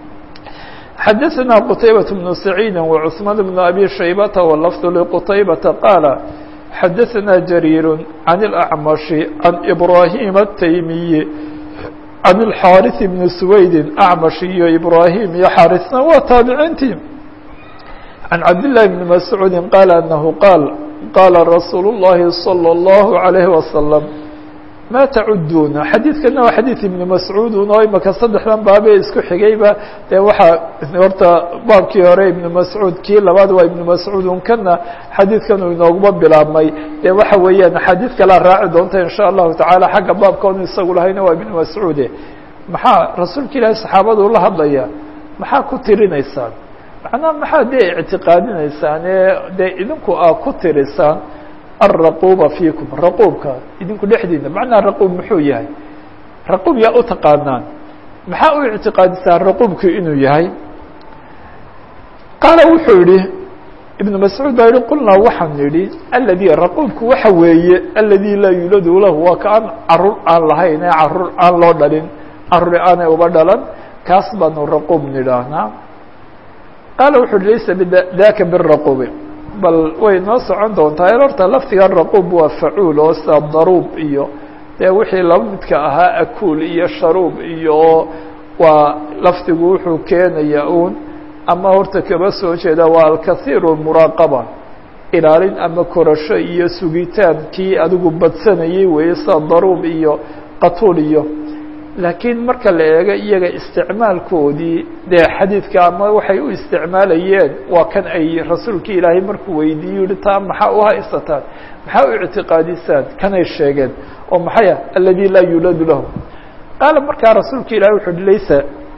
xadaثna qtaybaة بن سacيidi وcثmaan بن abi shaybata wlfd lqtaybata qaala xadaثna jrيir عan الأعmaشh عan إbrahيm التaymiyi عan الxاariث بn سwaydi أعmaشh iyo إbrahيm iyo xاariثna waa taabiciintii عan cabdاللahi بn mascuudi qaal anahu qaal qaala rasuul الlahi صلى الlaه عalيه وasلم ma tacuduna xadiidkana waa xadiid ibnu mascuudun oo imaka saddexdan baabee isku xigayba dee waxaa horta baabkii hore ibnu mascuud kii labaad waa ibnu mascuudun kana xadiidkan uu inooguma bilaabmay dee waxa weeyaan axaadiid kalea raaci doonta in sha allahu tacaala xagga baabka onu isagu lahayna waa ibnu mascuude maxaa rasuulka ilaahi saxaabadu la hadlaya maxaa ku tirinaysaan macnaha maxaa dee ictiqaadinaysaan ee dee idinku aa ku tirisaan alraquuba fiikum raquubka idinku dhexdiina macnaha raquub muxuu yahay raquub yaa u taqaanaan maxaa u ictiqaadisaan raquubku inuu yahay qaala wuxuu yihi ibnu mascuud baa yihi qulnaa waxaan nidhi aladi raquubku waxa weeye aladi laa yuladu lahu waa ka aan carur aan lahayn ee carur aan loo dhalin caruri aanay uba dhalan kaas baanu raquub nidhaahnaa qaala wuxu uhi laysa daka biraquubi bal way noo socon doontaa horta laftiga raquub waa facuul oo sida daruub iyo dee wixii laba midka ahaa akuul iyo sharuub iyo waa lafdigu wuxuu keenaya uun ama horta kaba soo jeeda waa alkathiiru muraaqaba ilaalin ama korasho iyo sugitaankii adigu badsanayay weeye sida daruub iyo qatuul iyo laakiin marka la eego iyaga isticmaalkoodii dee xadiidka ama waxay u isticmaalayeen waa kan ay rasuulka ilaahay markuu weydiiye yihi taa maxaa u haysataan maxaa u ictiqaadisaan kanay sheegeen oo maxaya aladi laa yuladu lahu qaala markaa rasuulka ilahay wuxu uhi laysa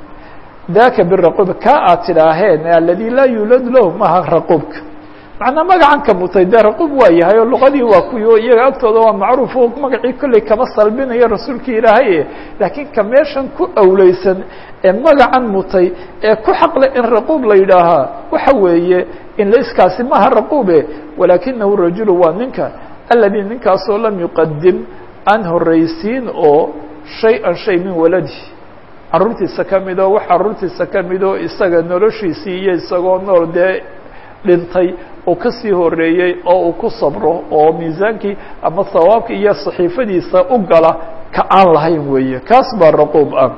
daka biraquub ka aad tidhaaheen aladi laa yuladu lahu maha raquubka macnaa magacan ka mutay dee raquub waa yahay oo luqadii waa kuwi o iyaga agtooda waa macruuf o magacii kolley kama salbinayo rasuulka ilaahay laakiin ka meeshan ku awleysan ee magacan mutay ee ku xaqle in raquub la yidhaahaa waxa weeye in layskaasi maha raquube walaakinahu rajulu waa ninka aladi ninkaasoo lam yuqadim aan horeysiin oo shay-an shay min waladi caruurtiisa ka mid oo wax caruurtiisa ka mid oo isaga noloshiisii iyo isagoo nool dee dhintay oo kasii horeeyey oo uu ku sabro oo miisaankii ama hawaabka iyo saxiifadiisa u gala ka aan lahayn weeye kaas baa raquub ah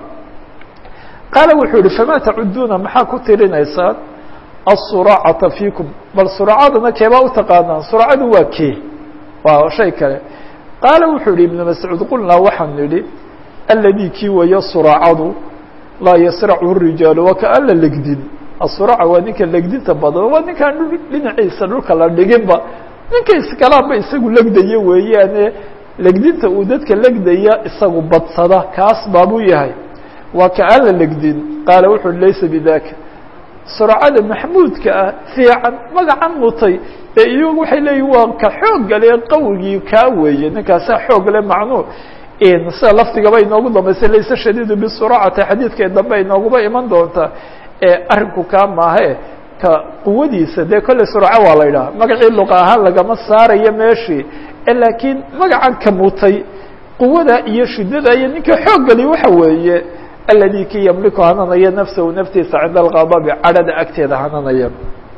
qaala wuxuu yihi famaa tacuduuna maxaa ku tirinaysaan aلsuraacata fiikum bal suraacadana keebaa u taqaanaan suraacadu waa kee waa shay kale qaala wuxuu yihi ibnu mascuud qulnaa waxaan nidhi aladi kii waya suraacadu laa yasrachu rijaalu waa ka aan la legdin asuraaca waa ninka legdinta badan waa ninkaan dhinaciisa dhulka la dhiginba ninka iskalaanba isagu legdaya weeyaane legdinta uu dadka legdaya isagu badsada kaas baabuu yahay waa ka aan la legdin qaala wuxu uhi laysa bidaka suracada maxmuudka ah fiican magacan mutay ee iyagu waxay leeyihin waa ka xooggale qawigii kaa weeye ninkaasaa xoog le macnuu sida lafdigaba inoogu dambaysa layse shadiidu bisuracati xadiidkee dambe inooguba iman doontaa ee arrinku kaa maahe ka quwadiisa dee kolley suraaco waa la yidhaha magacii luqa ahaan lagama saarayo meeshii laakiin magacan ka mutay quwada iyo shiddada iyo ninka xooggeli waxa weeye aladi ki yamliku hananaya nafsahu naftiisa cinda alqadabi cadhada agteeda hananaya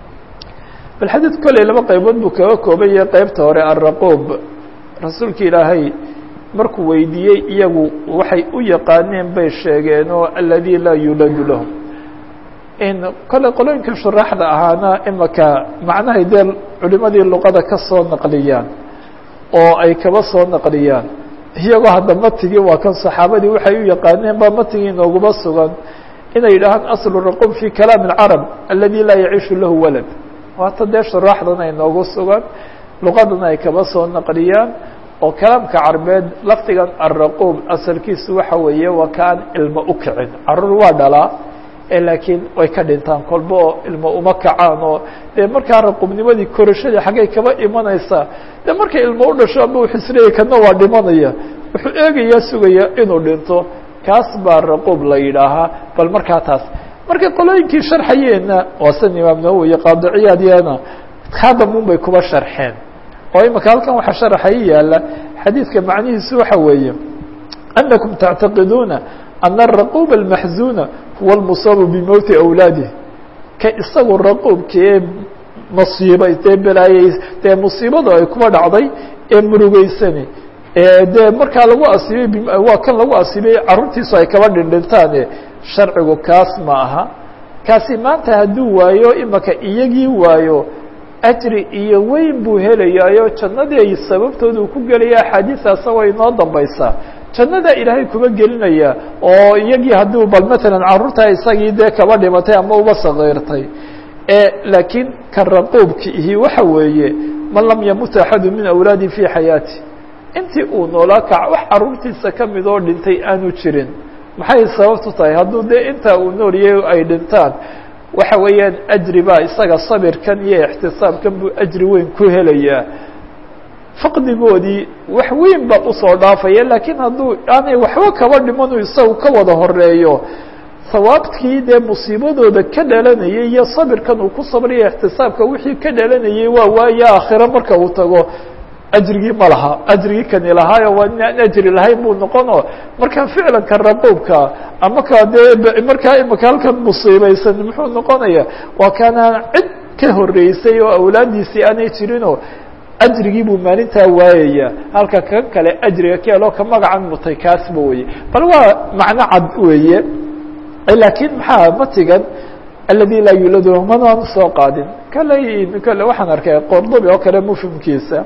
bal xadiid kolley laba qaybood buu kaga kooban yahay qeybta hore alraquub rasuulka ilaahay markuu weydiiyey iyagu waxay u yaqaaneen bay sheegeen oo aladi laa yuladu lahu in kole qolooyinka shuraaxda ahaana imaka macnahay dee culimadii luqada ka soo naqliyaan oo ay kaba soo naqliyaan iyagoo hadda matigii waa kan saxaabadii waxay u yaqaaneen ba matigii inooguma sugan inay yidhaahaan aslu raquub fi kalaam اlcarab aladi laa yaciishu lahu walad waata dee shuraaxdana inoogu sugan luqadana ay kaba soo naqliyaan oo kalaamka carbeed lafdigan araquub asalkiisu waxa weeye waa kaan ilmo u kicin caruur waa dhalaa laakiin way ka dhintaan kolba oo ilmo uma kacaan oo dee markaa raquubnimadii korashadii xaggay kaba imanaysaa de markay ilmo u dhasho ama uxisleeyay kana waa dhimanaya wuxuu eegayaa sugaya inuu dhinto kaas baa raquub la yidhaahaa bal markaa taas markay qolooyinkii sharxayeenna waa san imaam nawowi qaadiciyaadiyana khadamun bay kuba sharxeen oo imika halkan waxaa sharaxa i yaala xadiidka macnihiisu waxa weeye anakum tactaqiduuna ana araquub almaxzuna huwa almusaabu bimowti awlaadih ka isagu raquubkee masiibay dee belaayey dee musiibada ay kuba dhacday ee murugeysani dee markaa lagu asiibay waa kan lagu asiibay carruurtiisu ay kaba dhindhintaane sharcigu kaas ma aha kaasi maanta hadduu waayo imaka iyagii waayo ajri iyo weyn buu helayaayo jannadii ay sababtooda uu ku gelaya axaadiistaasa way inoo dambaysaa jannadaa ilaahay kuba gelinaya oo iyagii haddii bal matalan carruurtaa isagii dee kaba dhimatay ama uba sakiirtay laakiin ka raquubki ihi waxa weeye man lam yamut axadu min awlaadi fii xayaati intii uu noolaa kac wax carruurtiisa ka mid oo dhintay aanu jirin maxay sababtu tahay hadduu dee intaa uu nooliyay ay dhintaan waxa weeyaan ajri baa isaga sabirkan iyo ixtisaabkan buu ajri weyn ku helayaa faqdigoodii wax weyn baa usoo dhaafaya laakiin hadduu aanay waxba kaba dhimanu isagu ka wada horeeyo sawaabkii dee musiibadooda ka dhalanayay iyo sabirkan uu ku sabraya ixtisaabka wixii ka dhalanayay waa waaye aakhiro marka uu tago ajrigii ma laha ajrigii kani lahaayo waa inaan ajri lahayn buu noqono marka ficlanka raquubka ama ka dee markaa imika halkan musiibaysan muxuu noqonaya waa kaanaan cid ka horeysay oo awlaadiisii aanay jirinoo ajrigii buu maalintaa waayaya halka kan kale ajriga ka helo ka magacan mutay kaasba weye bal waa macno cad weeye laakiin maxaa matigan aladi laa yuladu manaan soo qaadin kale kale waxaan arkay qordobi oo kale mufhimkiisa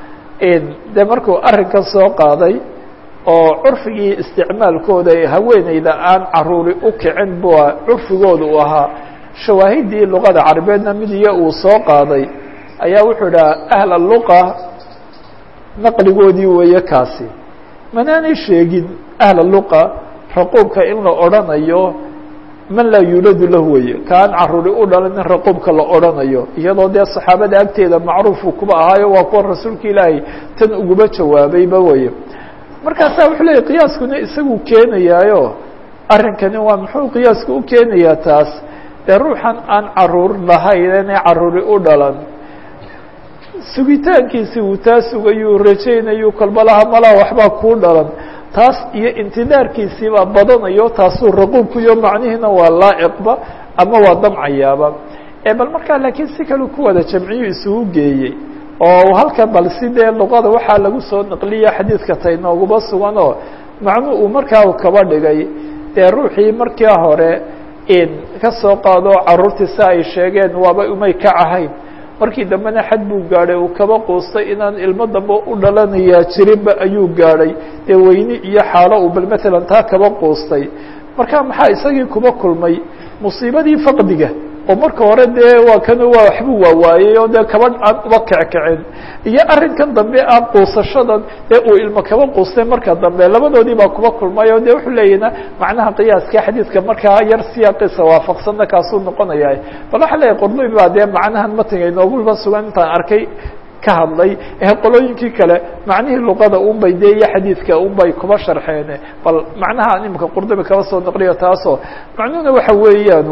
de markuu arrinkan soo qaaday oo curfigii isticmaalkooda haweeneyda aan caruuri u kicin bua curfigooda uu ahaa shawaahidii luqada carabeedna mid iyo uu soo qaaday ayaa wuxuu idhaha ahla luqa naqligoodii weeye kaasi manaanay sheegin ahla luqa raquubka in la odrhanayo man laa yuuladu lahu weye kaan caruuri u dhalan in raquubka la odrhanayo iyadoo dee saxaabada agteeda macruufu kuba ahaayo waa kuwa rasuulka ilaahay tan uguba jawaabayba weye markaasaa wuxuu leeyay qiyaaskuna isagu keenayaayo arrinkani waa muxuu qiyaasku u keenayaa taas dee ruuxan aan caruur lahayn inay caruuri u dhalan sugitaankiisi uu taa sugayuu rajaynayuu kolbalaha malaha waxbaa kuu dhalan taas iyo intidaarkiisiibaa badanayo taasuu raquubkuyo macnihiina waa laa'iqba ama waa damcayaaba bal markaa laakiin si kaleu ku wada jamciyu isugu geeyey oo halkan bal si dee luqada waxaa lagu soo naqliya xadiidka tay nooguba sugan oo macnuu uu markaa kaba dhigay dee ruuxii markii hore ka soo qaado caruurtii si ay sheegeen waaba umay ka ahayn markii dambena xad buu gaadhay uu kaba quustay inaan ilmo dambe u dhalanayaa jirinba ayuu gaadhay dee weyni iyo xaalo uu bal matalan taa kaba quustay marka maxaa isagii kuba kulmay musiibadii faqdiga oo marka hore dee waa kan waa waxbuu waawaayey oo dee kaba aan uba kickicin iyo arrinkan dambe ah quusashadan dee uu ilmo kaba quustay marka dambe labadoodii baa kuba kulmay oo dee wuxuu leeyahna macnaha qiyaaska xadiidka markaa yar siyaaqiisa waafaqsanna kaasuu noqonaya bal waxaa leeyahy qordobi baa dee macnahan matiga inooguba sugan intaan arkay ka hadlay ee qolooyinkii kale macnihii luqada unbay dee iyo xadiidka unbay kuba sharxeen bal macnaha imika qurdubi kaba soo naqliyo taasoo macnuhuna waxa weeyaan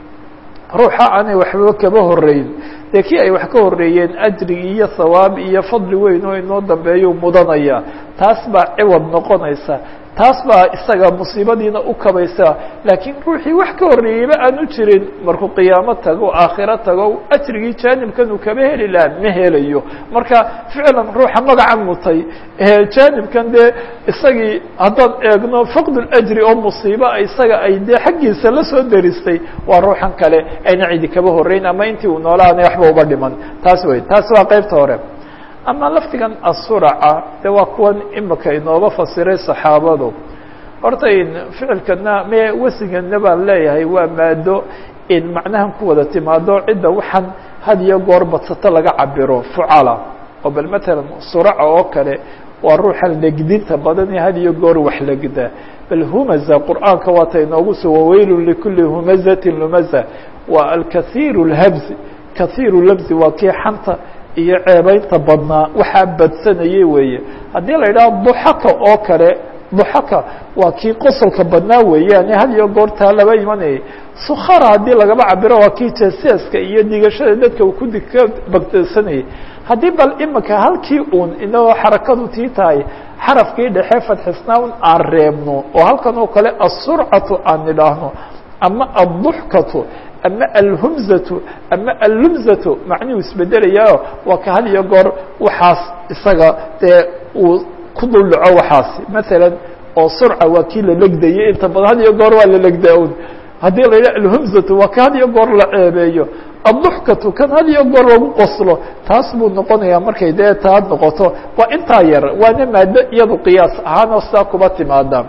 ruuxa aanay waxba kaba horeyn dee kii ay wax ka horeeyeen ajrigi iyo hawaab iyo fadli weyn oo inoo dambeeyuu mudanaya taas baa ciwad noqonaysa taas baa isaga musiibadiina u kabaysa laakiin ruuxii wax ka horreeyeyba aanu jirin markuu qiyaamo tago aakhiro tago ajrigii jaanibkan uu kaba heli laha ma helayo marka ficlan ruuxa magaca mutay jaanibkan dee isagii haddaan eegno faqduljri oo musiiba isaga ay dee xaggiisa la soo deristay waa ruuxan kale ayna cidi kaba horreyn ama intii uu noolaana waxba uba dhiman taas wey taas waa qeybta hore ama lafdigan asuraca de waa kuwan imika inooba fasiray saxaabadu horta in ficilkana me wasigana baan leeyahay waa maado in macnahan ku wada timaado cidda waxaan had iyo goor badsato laga cabiro fucala oo bal matalan suraca oo kale waa ruuxa legdinta badan ee had iyo goor wax legda bal humaza qur'aanka waata inoogu soo waweylun likuli humazatin lumaza waa alkathiiru lhabzi kathiiru labzi waa kii xanta iyo ceebeynta badnaa waxaa badsanayay weeye haddii la yidhaho duxaka oo kale duxaka waa kii qosolka badnaa weeyaane had iyo goortaa laba imanayay sukhara haddii lagaba cabiro waa kii jeseeska iyo digashada dadka uu kudi ka bagdsanayay haddii bal imika halkii uun inagoo xarakadu tii tahay xarafkii dhexe fadxisnaa un aan reebno oo halkan oo kale asurcatu aan idhaahno ama adduxkatu ama alhumzatu ama allumzatu macnuhu isbedelayao waa ka had iyo goor waxaas isaga dee uu ku dul dhaco waxaasi masalan oo surca waa kii la legdayay inta badan had iyo goor waa la legdaa un haddii la yidhaha alhumzatu waa ka had iyo goor la ceebeeyo adduxkatu kan had iyo goor lagu qoslo taas buu noqonayaa markay dee taa noqoto waa intaa yar waana maado iyadu qiyaas ahaanoo sidaa kuba timaada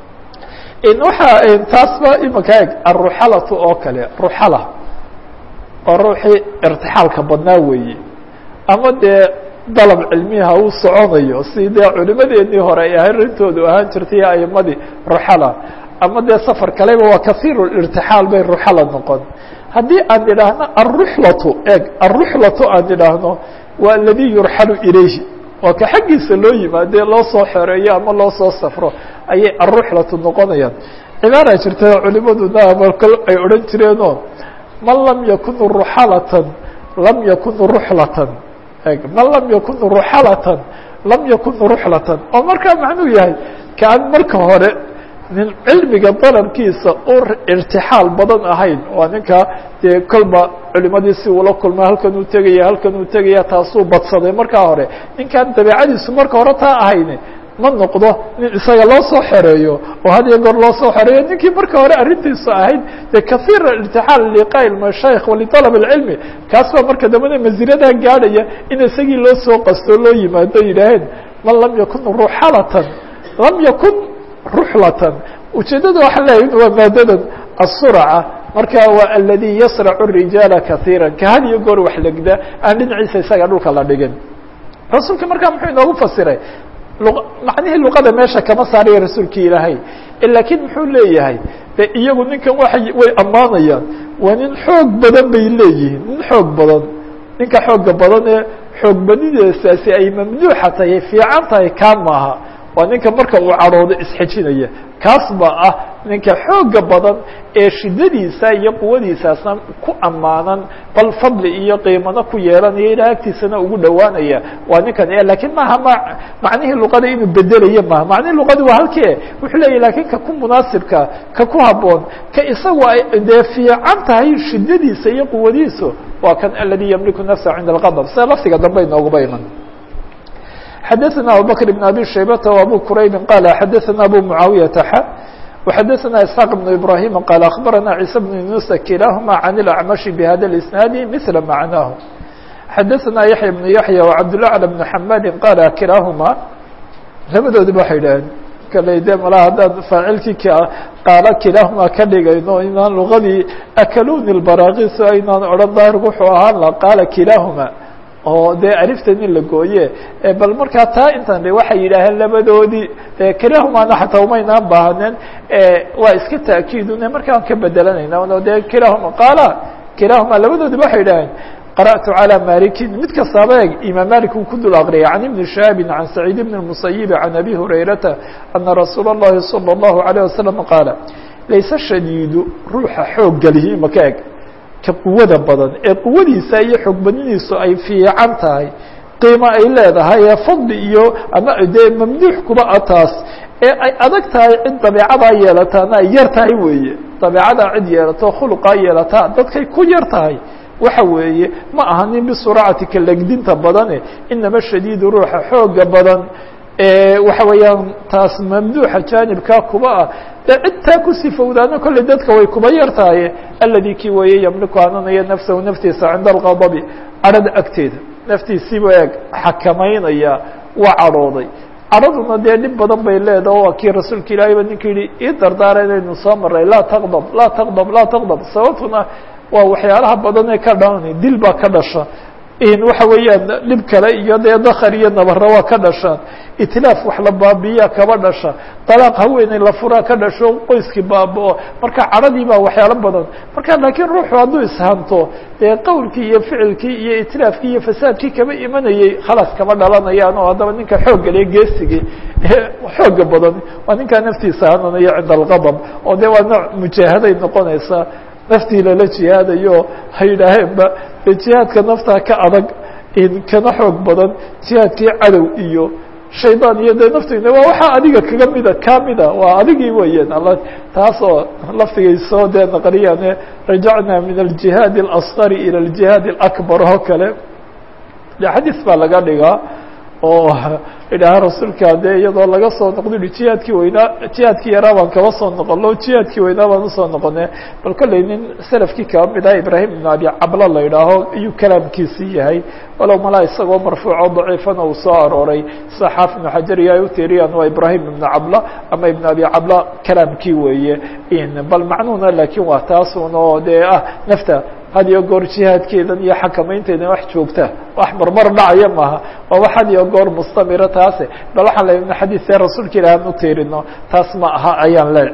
waxaa taasba imika eg aruxalatu oo kale ruxala waa ruuxii irtixaalka badnaa weeye ama dee dalab cilmiha uu soconayo si dee culimadeenii hore ay arintoodu ahaan jirtay aimadii ruxala ama dee safar kaleba waa kasiiru irtixaal bay ruxala noqon haddii aan idhaahno aruxlatu eg aruxlatu aan idhaahno waa aladi yurxalu ilayhi waa ka xaggiisa loo yimaadee loo soo xereeyo ama loo soo safro ayay aruxlatu noqonayaan cibaara jirta culimaduna amalkal ay odhan jireenoo man lam yakun ruxalatan lam yakun ruxlatan eg man lam yakun ruxalatan lam yakun ruxlatan oo markaa macnuu yahay kaan marka hore nin cilmiga dalabkiisa u irtixaal badan ahayn waa ninka dee kolba culimadii si uula kulma halkan uu tegaya halkan uu tegaya taasuu badsaday markaa hore ninkaan dabeecadiisu marka hore taa ahayn ma noqdo nin isaga loo soo xereeyo oo had iyo goor loo soo xereeyo ninkii marka hore arrintiisu ahayd dee kahiir irtixaal liqaa mashaayikh waliطalab اlcilmi kaas baa marka dambena masiradaa gaadhaya in isagii loo soo qasto loo yimaado yidhaaheen man lam yakun ruxalatan lam yakun ruxlatan ujeeddada waxaa leeyahy waa maadadan asurca marka waa aladi yasracu الrijaala kahiira ka had iyo goor wax legda aan dhinaciisa isaga dhulka la dhigin rasuulka markaa muxuu inoogu fasiray macnihii luqada meesha kama saaraya rasuulkii ilaahay lakiin muxuu leeyahay de iyagu ninkan waa way ammaanayaan waa nin xoog badan bay leeyihiin nin xoog badan ninka xooga badan ee xoog badideesaasi ay mamnuuxa tahay fiican tahay kaa maaha waa ninka marka uu cadhoodo isxejinaya kaas baa ah ninka xooga badan ee shidadiisa iyo quwadiisaasna ku ammaanan bal fadli iyo qiimano ku yeelanaya ilaa agtiisana ugu dhowaanaya waa ninkan lakiin maaha ma macnihii luqada inuu bedelayo maaha macnihii luqadi waa halkee wuxuu leeyahy lakiin ka ku munaasibka ka ku haboon ka isagu ay dee fiican tahay shidadiisa iyo quwadiisu waa kan aladi ymliku nafsa cinda alqadb sida laftiga dambe inooguba iman xdثna abubكر بن abي شhaybة وabو qrayb qال xadثna abو معaaوiyةa x وxadثna isحاq بن ibrahيم qال أخbarana عيسى بن يuنuس kilahma عن الأعمشh بhada الإسناaد مثل معناه xadثna yaحyى بن yaحyى وcabdالأعلى بن حmاd qال kilahma labadoodiba waxay dhaheen kale de mala haddaan faacilkii qaalo kilahma ka dhigayno inaan lugadii akaluni الbarاkis aynaan odhan daahirku wuxuu ahaan la qaala kilahma oo dee aliftan in la gooye bal markaa taa intan waxay yidhaaheen labadoodii kilahumana xataa umaynaan baahaneen waa iska taakiidune markaan ka bedelanayna dee kilahuma qaala kilahuma labadoodiba waxay yidhaaheen qarأtu calى malikin mid kastaaba eg imaam malik uu ku dul aqriyay can ibni shihaabi can saciid bn الmusayibi can abi hurayrata ana rasuula اllahi salى الlahu عalيه wasalam qaala layse shadiidu ruuxa xoog gelihi maka eg ka quwada badan ee quwadiisa iyo xoogbadnidiisu ay fiican tahay qiimo ay leedahay ee fadli iyo ama dee mamnuux kuba a taas ee ay adag tahay cid dabeecadaa yeelataana ay yar tahay weeye dabeecadaa cid yeelato khuluqaa yeelataa dadkay ku yar tahay waxa weeye ma aha nin bisuracati ka legdinta badane inama shadiidu ruuxa xooga badan waxa weeyaan taas mamduuxa jaanibkaa kuba ah dee cidtaa ku sifowdaana kolley dadka way kuba yar tahay aladi kii weeye yamliku hananaya nafsahu naftiisa cinda alqadabi cadhada agteeda naftiisiiba eeg xakamaynaya waa cadhooday cadhaduna dee dhib badan bay leedaha waa kii rasuulka ilaahay ba ninka yihi ii dardaara inaynu soo maray laa taqdab laa taqdab laa taqdab sababtuna waa waxyaalaha badan ee ka dhan dil baa ka dhasha waxa weeyaan dhib kale iyo dee dakar iyo nabara waa ka dhashaan itlaaf wax la baabiiyaa kaba dhasha dalaaq haweeney la furaa ka dhasho qoyskii baaba-o marka cadhadii baa waxyaalo badan marka laakiin ruuxu hadduu ishanto dee qowlkii iyo ficilkii iyo itlaafkii iyo fasaadkii kaba imanayey khalaas kama dhalanayaan oo haddaba ninka xooggale geesigii xooga badan waa ninkaa naftiisa hananayo cinda alqadab oo de waa nooc mujaahaday noqonaysaa naftii lala jihaadayo ha yidhaaheenba de jihaadka naftaa ka adag kana xoog badan jihaadkii cadow iyo shaydaan iyo dee naftiina waa waxaa adiga kaga mida kamida waa adigii weeyaan alla taas oo laftigay soo dee naqliyaane rajacna min aljihaad اlasqari ilى aljihaad اlakbar oo kale de xadiis baa laga dhigaa oo idhaaha rasuulka dee iyadoo laga soo noqdo i jihaadkii weynaa jihaadkii yaraa baan kaba soo noqono jihaadkii weynaa baan usoo noqone bal kolley nin selafkii kaba mid ah ibraahim ibn abi cabla la idhaaho ayuu kalaamkiisii yahay walow malaa isagoo marfuuco daciifana uu soo arooray sida xaafid ibnu xajar iyo ay u tiiriyaan waa ibraahim ibnu cabla ama ibn abi cabla kalaamkii weeye bal macnuhuna laakiin waa taasun oo dee ah nafta had iyo goor jihaadkeedan iyo xakamaynteedan wax joogta wax marmar dhacaya maaha waa wax had iyo goor mustamira taase bal waxaan le ibn xadiidee rasuulka ilaah aan u tiirino taas ma aha ayaan le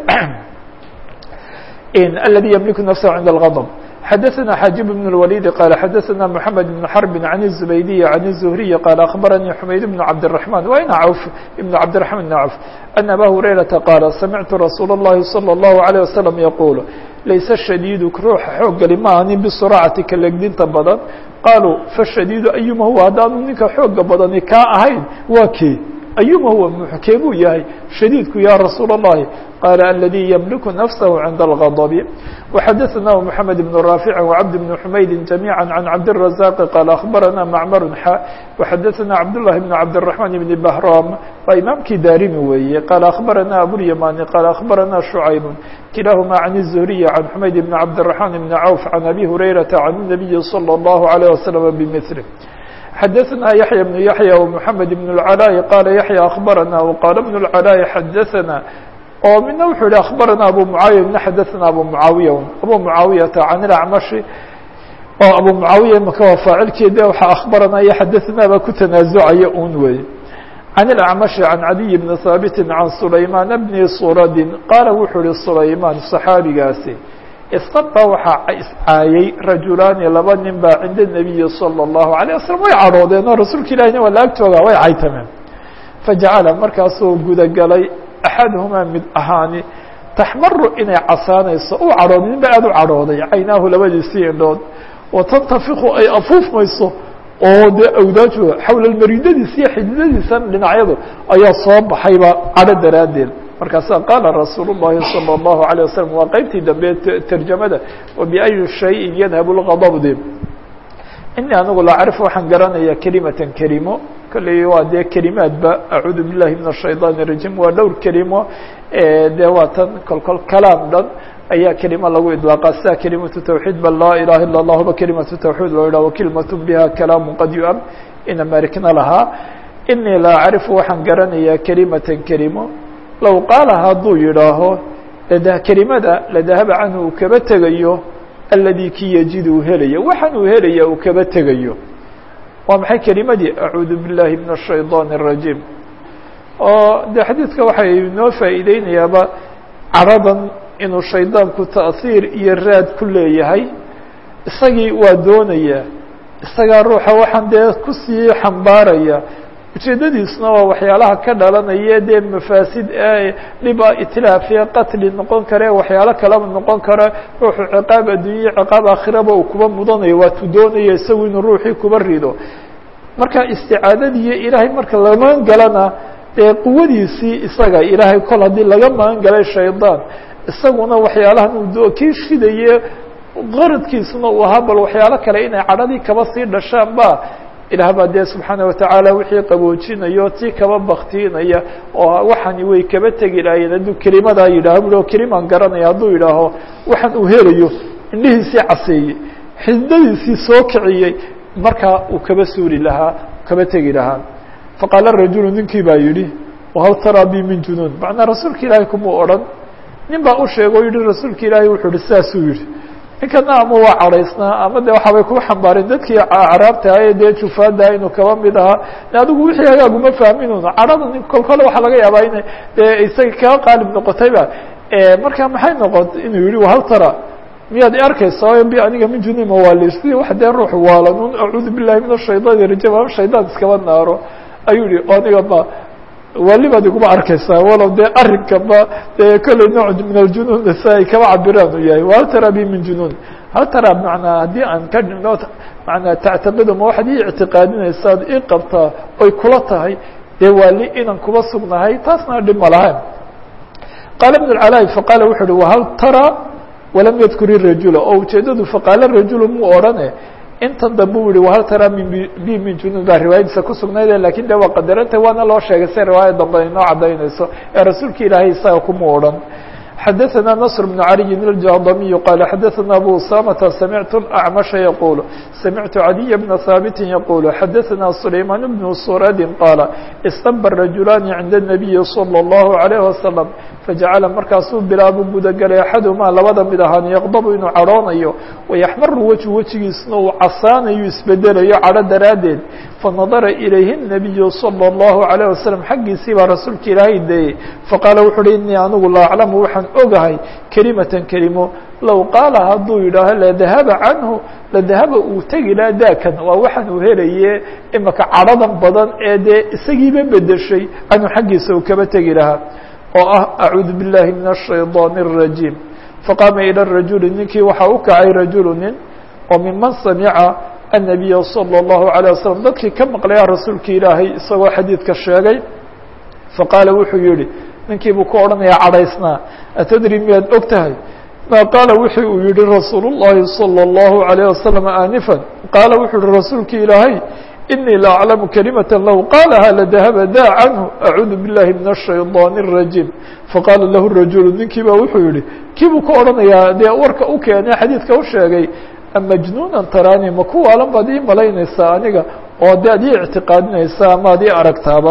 aladi ymliku nafsahu cinda اlgadb xadaثna xaajib بن الوليد qال xadaثna محamed بن حرب عن الزبيدي عن الزهري qال أخبرني حmayd بن عبدالرحمن وين عوف بن عبدالرحمن بن عوف أن أbا هريرةa qاaل سمعت رsuuل اللhi صلى الله عليه وسلم يقول layse shadiidu ruuxa xooggali ma ahanin bisuracati ka legdinta badan qaaluu fashadiidu ayuma huwa haddaanu ninka xooga badani kaa ahayn waa kee ayuma huwa kee buu yahay shadiidku ya rasuul الlahi qaala aladii ymliku nafsahu cinda اlgadbi وxadaثnahu mحamed بن raafici وcabd بن xumaydi جamيعا عan cabdالرaزاq qaal aخbarana macmar xa وxadaثna cabdالlahi بn cabdالرaحman بn bahram waa imaamkii daarimi weeye qaal aخbarana abulyamani qaal aخbarana شhucayb kilahuma عan الزهriي عan xumayd بn cabdالرaحman بn cawf عan abi hurayraةa عan النabiyi slى الlaه عليه وsلم bmثله xadaثna yaحyى بن yaحyى ومحamed بن العلاء qaala yaحyى aخbarana وqaala بن العلاء xadaثna oo midna wuxuu yihi aخbarana abu mعaawiya midna xadaثna abu mعaawiya abu mعaawiyata can اlacmashi oo abu mعaawiya imaka waa faacilkeeda waxaa aخbarana iyo xadaثna baa ku tanaazucaya un wey can اlacmashi can cadiy bni haabiti can sulaymaan bni suradin qaala wuxuu yihi sulaymaan صaxaabigaasi istaba waxaa iscaayey rajulaani laba nin baa cinda الnabiyi salى الlahu عalيه waslm way cadhoodeen oo rasuulka ilahina waa la ag joogaa way caytameen fajacala markaasuu gudagalay axaduhumaa mid ahaani taxmaru inay casaanayso uu cadhooday nin ba aad u cadhooday caynaahu labadiisii indhood watantafiku ay afuufmayso oo dee awdaaju xawla maridadiisa iyo xididadiisan dhinacyadu ayaa soo baxayba cadho daraaddeed markaasaa qaala rasuul الlahi salى الlahu عalيه waslm waa qeybtii dambe terjamada wabiأyi shayin yadhab اlgadbde ini anigu la acrif waxaan garanaya kelimatan kelimo kolley waa dee kelimaadba acuudu billahi min الshayطan الrajim waa dhowr kelimo dee waa tan kolkol kalaam dhan ayaa kelimo lagu idlaaqa sida kelimatu tawxiid bal laa ilaha ila اllah ba kelimatu tawxiid loo yidhah wakelimat biha kalaamu qad yuam ina marikna lahaa inii la acrifu waxaan garanayaa kelimatan kelimo low qaala hadduu yidhaaho kelimada ladahaba canhu uu kaba tegayo aladi kii yajid uu helaya waxaan uu helaya uu kaba tegayo waa maxay kelimadii acuudu biاllahi min الshayطaan الrajiim oo de xadiidka waxay inoo faa'iideynayaaba caradan inuu shaydaanku ta'hiir iyo raad ku leeyahay isagii waa doonaya isagaa ruuxa waxaan dee kusii xambaaraya ujeedadiisuna waa waxyaalaha ka dhalanaya dee mafaasid dhiba itlaafiya qatli noqon kare waxyaalo kaleba noqon kara ruuxu ciqaab addunya ciqaab aakhiraba uu kuba mudanayo waatuu doonaya isagu inuu ruuxii kuba rido marka isticaadadiiyo ilaahay marka la magan galana dee quwadiisii isaga ilaahay kol haddii laga magan galay shaydaan isaguna waxyaalahan uu kii shidaye qaradkiisuna uu ahaa bal waxyaalo kale inay cadhadii kaba sii dhashaan ba ilaah baa dee subxaana watacaala wixii qaboojinayo tii kaba baktiinaya oo waxani way kaba tegi lahaayeen hadduu kelimadaa yidhaho bu kelimaan garanaya hadduu yidhaaho waxaan uu helayo indhihiisii caseeyey xididadiisii soo kiciyey markaa uu kaba suuli lahaa kaba tegi lahaa faqaala rajulu ninkii baa yidhi wahal taraa bi min junuun macnaa rasuulka ilaahay kumuu odhan nin baa u sheega o yihi rasuulka ilaahay wuxuu yihi saasuu yihi ninkana ama waa cadhaysnaa ama de waxaabay ku xambaareen dadkii acraabtahaye dee jufaada inuu kaba mid ahaa adigu wixii hagaaguma fahminun cadhada nin kol kole waxaa laga yaabaa ina dee isaga kaga qaalib noqotayba marka maxay noqot inuu yihi hal tara miyaad i arkaysa bi aniga min junima waalisdi wax dee ruux waalanun acuudu billahi min ashaydaani rajim ama shaydaan iskaba naaro ayuu yihi aniga ma wali baad iguma arkaysaa walow dee arinkaba dee kolley nooc min aljunuun si ay kaba cabiraan u yahay hal tara bi min junuun hal tara manaa haddii aan ka dhino manaa tactabada ma waxaad ii ictiqaadinaysaad ii qabtaa oy kula tahay dee waali inaan kuba sugnahay taasna dhib ma lahayn qaala ibn اcalaa faqaala wuxu uhi wahal tara walam yadkur irajula oo ujeedadu faqaala rajulu muu odhane intan dambe u yihi wahal tara min bi min junuun baa riwaayadiisa ku sugnayde lakin de waa qadaranta waana loo sheegay si riwaaya dambe inoo cadaynayso ee rasuulka ilaahay isaga kuma odhan xadaثna نصر بن علي الجهضمي قال xadaثna أbو أسامة سمعت الأعمش يقول سمعت عدي بن ثابت يقول xadaثna سليمان بن سرد قال اsتنب الرجuلان عند النبي صلى الله عليه وسلم فجaعل markaasuu bilaabu gudagelay أxadهmaa labada mid ahaan يqdب inuu cadhoonayo ويحmر wجه wejigiisna uu casaanayo isbedelayo cadho daraaddeed فنadara إلayhi النبي صلى الله عليه وسلم xaggiisii baa rasuulka ilaahay deeyey faqاala wuxu uhi iنii anigu la أعlamu waxaan ogahay kelimatan kelimo low qaala hadduu yidhaaho ladahaba canhu ladahaba uu tegi laha daakan waa waxaan uu helaye imaka cadhadan badan ee dee isagiiba bedeshay canhu xaggiisa uu kaba tegi lahaa oo ah acuudu biاllahi min الshayطaan الrajiim faqaama ilى rajuli ninkii waxaa u kacay rajulu nin oo miman samica الnabiya salى الlahu عalيه wasalam dadkii ka maqlaya rasuulka ilaahay isagoo xadiidka sheegay faqaala wuxuu yihi ninkii buu ku odhanayaa cadhaysnaa atadri miyaad og tahay ma qaala wuxu uu yihi rasuul الlahi salى الlahu عalيه wasalam aanifan qaala wuxuu yihi rasuulka ilaahay inii la aclamu kalimata low qaalaha ladahaba daa canhu acuudu biاllahi min الshayطaan الrajiim faqaala lahu rajulu ninkii ba wuxuu yihi kii buu ku odhanayaa dee warka u keenay xadiidka u sheegay amajnuunan taraani ma ku waalan baad ii malaynaysaa aniga oo de ad ii ictiqaadinaysaa ama ad ii aragtaaba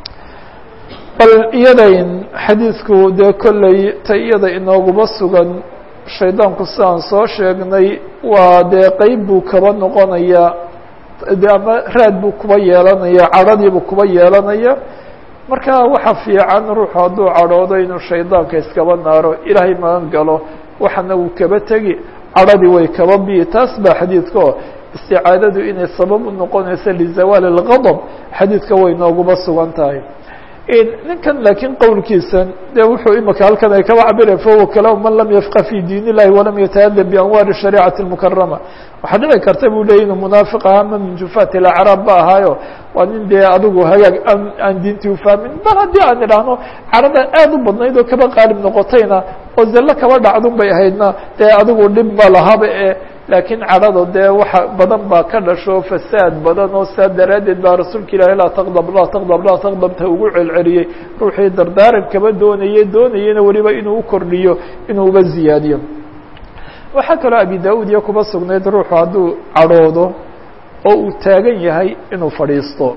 bal iyadayn xadiidku dee kolley ta iyada inooguma sugan shaydaanku sidaan soo sheegnay waa dee qeyb buu kaba noqonaya de ama raad buu kuba yeelanaya cadhadiibuu kuba yeelanaya marka waxa fiican ruuxu hadduu cadhoodo inuu shaydaanka iskaba naaro ilaahay magan galo waxana uu kaba tegi cadhadii way kaba biyi taas baa xadiidka oo isticaadadu inay sabab u noqonayso lizawaali اlgadb xadiidka way nooguma sugan tahay ninkan laakiin qowlkiisa de wuxuu imika halkan ay kaba cabira fahuwa kalaam man lam yafqa fi diin illahi walam yatahadab bianwaari shariicati اmukarama waxaa dhici karta buu leya inuu munaafiq ahaa ma min jufaat ilacraab ba ahaayo waa nin dee adigu hagaag aan aan diintii ufahmin bal haddii aan idhaahno carada aad u badnayd oo kaba qaalib noqotayna oo zallo kaba dhacdun bay ahaydna dee adigu dhib ma lahaba e laakiin cadhada dee waxa badan baa ka dhasho fasaad badan oo saa daraaddeed baa rasuulka ilaahi laa taqdab laa taqdab laa taqdabta ugu celceliyey ruuxii dardaaran kaba doonayey doonayena weliba inuu u kordhiyo inuu uba ziyaadiyo waxaa kaloo abi da-uud iyo kuba sugnayd ruuxu hadduu cadhoodo oo uu taagan yahay inuu fadhiisto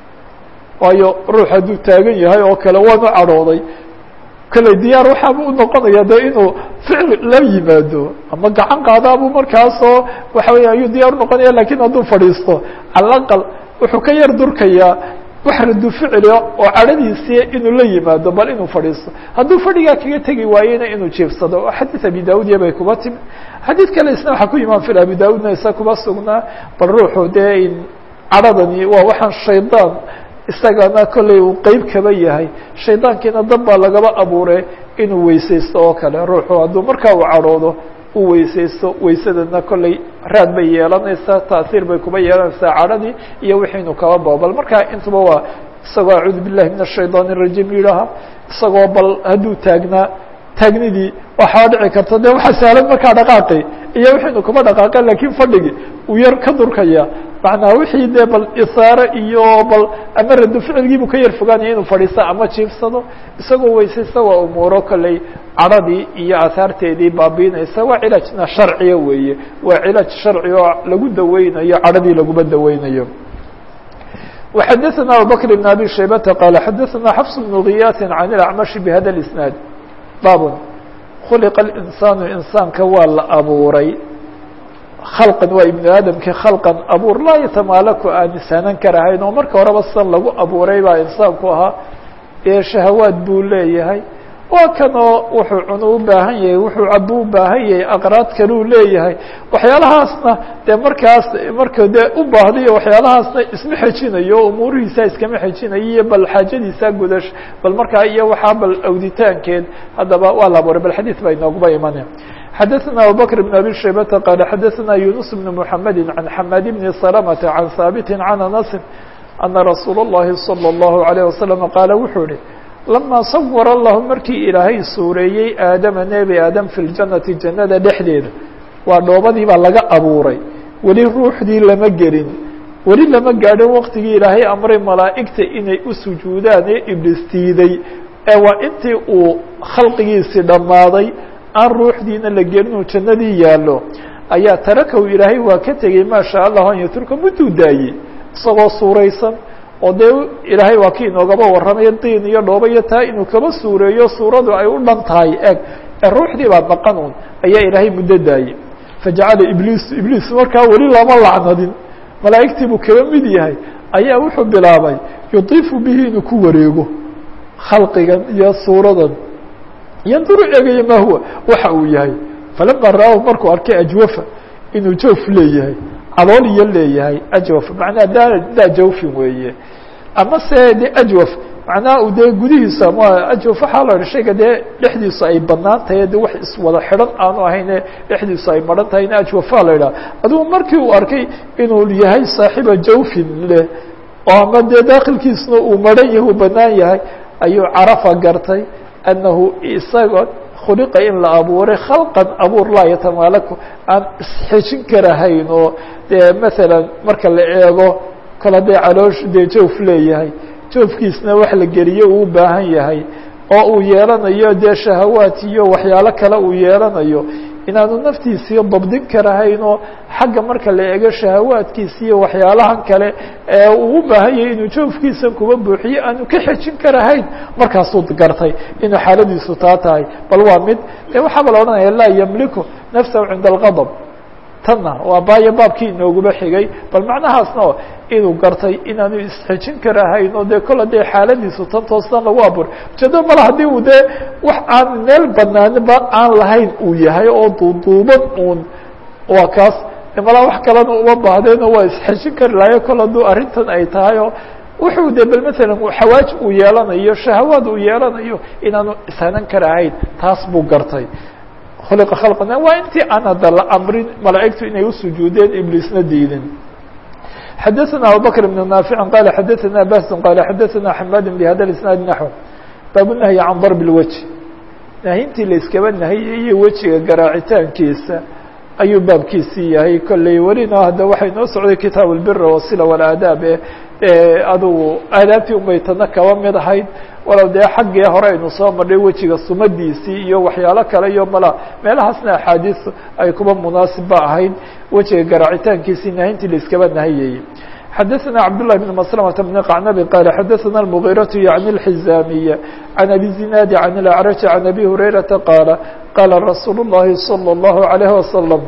waayo ruux hadduu taagan yahay oo kale waanu cadhooday kale diyaar waxaaba u noqonaya de inuu ficil la yimaado ama gacan qaadaabuu markaasoo waxa weya ayuu diyaar unoqonaya lakin hadduu fadhiisto calaqal wuxuu ka yar durkayaa wax radu ficilo oo cadhadiisii inuu la yimaado bal inuu fadhiisto hadduu fadhigaa kaga tegi waayena inuu jiifsado xadiid abi da-udiya bay kuba timi xadiid kale isna waxaa ku imaan fil abi da-udna isa kuba sugnaa bal ruuxu dee cadhadani waa waxaan shaydaan isagana kolley uu qeyb kaba yahay shaydaankiina dab baa lagaba abuure inuu weysaysto oo kale ruuxu hadduu markaa uu cadhoodo uu weysaysto weysadana kolley raad bay yeelanaysaa taasiir bay kuba yeelanaysaa cadhadii iyo wixiinu kaba bao bal markaa intuba waa isagoo acuudu billahi min ashayطaan الrajiim yidhaaha isagoo bal hadduu taagnaa taagnidii waxaa dhici karta de waxaa sahlan markaa dhaqaaqi iyo wixiinu kuba dhaqaaqa lakin fadhigi uu yar ka durkaya macnaa wixii dee bal isaare iyo bal ama rado ficilgiibuu ka yar fogaanaya inuu fadhiisto ama jiifsado isagoo weysaysta waa umuuro kolley cadhadii iyo aahaarteedii baabiinaysa waa cilaajna sharciya weeye waa cilaaj sharci oo lagu daweynayo cadhadii laguma daweynayo وxadثna abubكر بن abي شhaybةa qال xadثna xفص بن غiyاث عن الأعمشh بhada الإسناaد bab khuلqa الإنساaن insaanka waa la abuuray khalqan waa ibnu aadamkii khalqan abuur laa yatamaalaku aan ishanan karahayn oo marka horeba san lagu abuuray baa insaanku ahaa dee shahawaad buu leeyahay waa kanoo wuxuu cuno u baahan yahay wuxuu cabo u baahan yahay aqraad kaleu leeyahay waxyaalahaasna dee markaas marka dee u baahdayo waxyaalahaasna isma xejinayo o umuurihiisa iskama xejinayo iyo bal xaajadiisa gudash bal markaa iyo waxaa bal awditaankeed haddaba waa la abuuray bal xadiid baa inooguba imane xadaثna abubakr بn abi shaybata qaala xadaثna yunus bn mحamedi can xamad bni salamta can haabiti can anasi ana rasuul الlahi salى الlahu عalيه wasalam qaala wuxuu ihi lama sawar allahu markii ilaahay suureeyey aadama nebi aadam fi ljanati jannada dhexdeeda waa dhoobadii baa laga abuuray weli ruuxdii lama gelin weli lama gaadhin waqtigii ilaahay amray malaa'igta inay u sujuudaan ee ibliis diiday ee waa intii uu khalqigiisii dhammaaday aan ruuxdiina la gelin uu jannadii yaallo ayaa tarakahu ilaahay waa ka tegey maa shaa allahu an yaturka mudduu daayey isagoo suuraysan oo dee ilaahay waa kii inoogaba warramaya diin iyo dhooba iyo taa inuu kaba suureeyo suuradu ay u dhan tahay eg ee ruuxdii baa maqan un ayaa ilaahay muddo daayey fajacala ibliis ibliis markaa weli lama lacnadin malaa'igtii buu kaba mid yahay ayaa wuxuu bilaabay yudiifu bihi inuu ku wareego khalqigan iyo suuradan yanduru eegayo ma huwa waxa uu yahay falama ra-ahu markuu arkay ajwafa inuu jawf leeyahay calool iyo leeyahay ajwaf macnaha daa daa jawfin weeye ama se de ajwaf macnaha dee gudihiisa ama ajwaf waxaa la idhi shayga dee dhexdiisu ay banaan tahay de wax iswada xidhan aanu ahayne dhexdiisu ay maran tahay in ajwafaa la idhaha adugu markii uu arkay inuu yahay saaxiba jawfin leh oo ama dee daakilkiisna uu maran yahay uu banaan yahay ayuu carafa gartay annahu isaga khuliqa in la abuuray khalqan abuur laa yatamaalaku aan isxejin karahayn oo dee maalan marka la eego kol haddee caloosh dee jawf leeyahay jawfkiisna wax la geliyo uu u baahan yahay oo uu yeelanayo dee shahawaat iyo waxyaalo kale uu yeelanayo inaanu naftiisii dabdin karahayn oo xagga marka la eego shahawaadkiisa iyo waxyaalahan kale ee uu u baahan yahay inuu jawfkiisan kuba buuxiyo aanu ka xejin karahayn markaasuu gartay inuu xaaladiisu taa tahay bal waa mid de waxaaba la odhanaya laa yamliku nafsahu cinda algadab tanna waa baayo baabkii inooguba xigay bal macnahaasna inuu gartay inaanu isxejin karahayn oo dee kol hadee xaaladiisu tan toostan lagu abuuray ujeedo male haddii uu dee wax aan meel banaaniba aan lahayn uu yahay oo duuduuban uun waa kaas malaa wax kalena uma baahdeen oo waa isxejin kari lahayo kol hadduu arrintan ay tahay oo wuxuu de bal maalan xawaaj uu yeelanayo shahawaad uu yeelanayo inaanu ishanan karahayn taas buu gartay khuliqa khalqana waa intii aan hadda la amrin malaa'igtu inay usujuudeen ibliisna diidin xadaثna abubakr بn naafic qala xadaثna bahs qala xadaثna xamad bhada isnaad naxو baabu nahyi can darb اlwجه nahyintii la iskaba nahiyay wejiga garaacitaankiisa ayuu baabkiisii yahay kolley welina hadda waxay noo socday kitaab اlbir wasila wاlaadaab e adugu aadaabtii unbay tana kaba mid ahayd walow dee xaggii hore aynu soo marnay wejiga sumadiisii iyo waxyaalo kale iyo mala meelahaasna axaadiis ay kuba munaasibba ahayd wejiga garaacitaankiisii nahintii la iskaba nahiyayey xadaثna cabdاللahi بn مسلمة بn qacnabi qala xadaثna الmغيraة yعni الxizamiya عan abi zinaadi عan الأعrج عan abi hurayraةa qaala qaala rasuul الlahi slى الlaهu عalيه waslم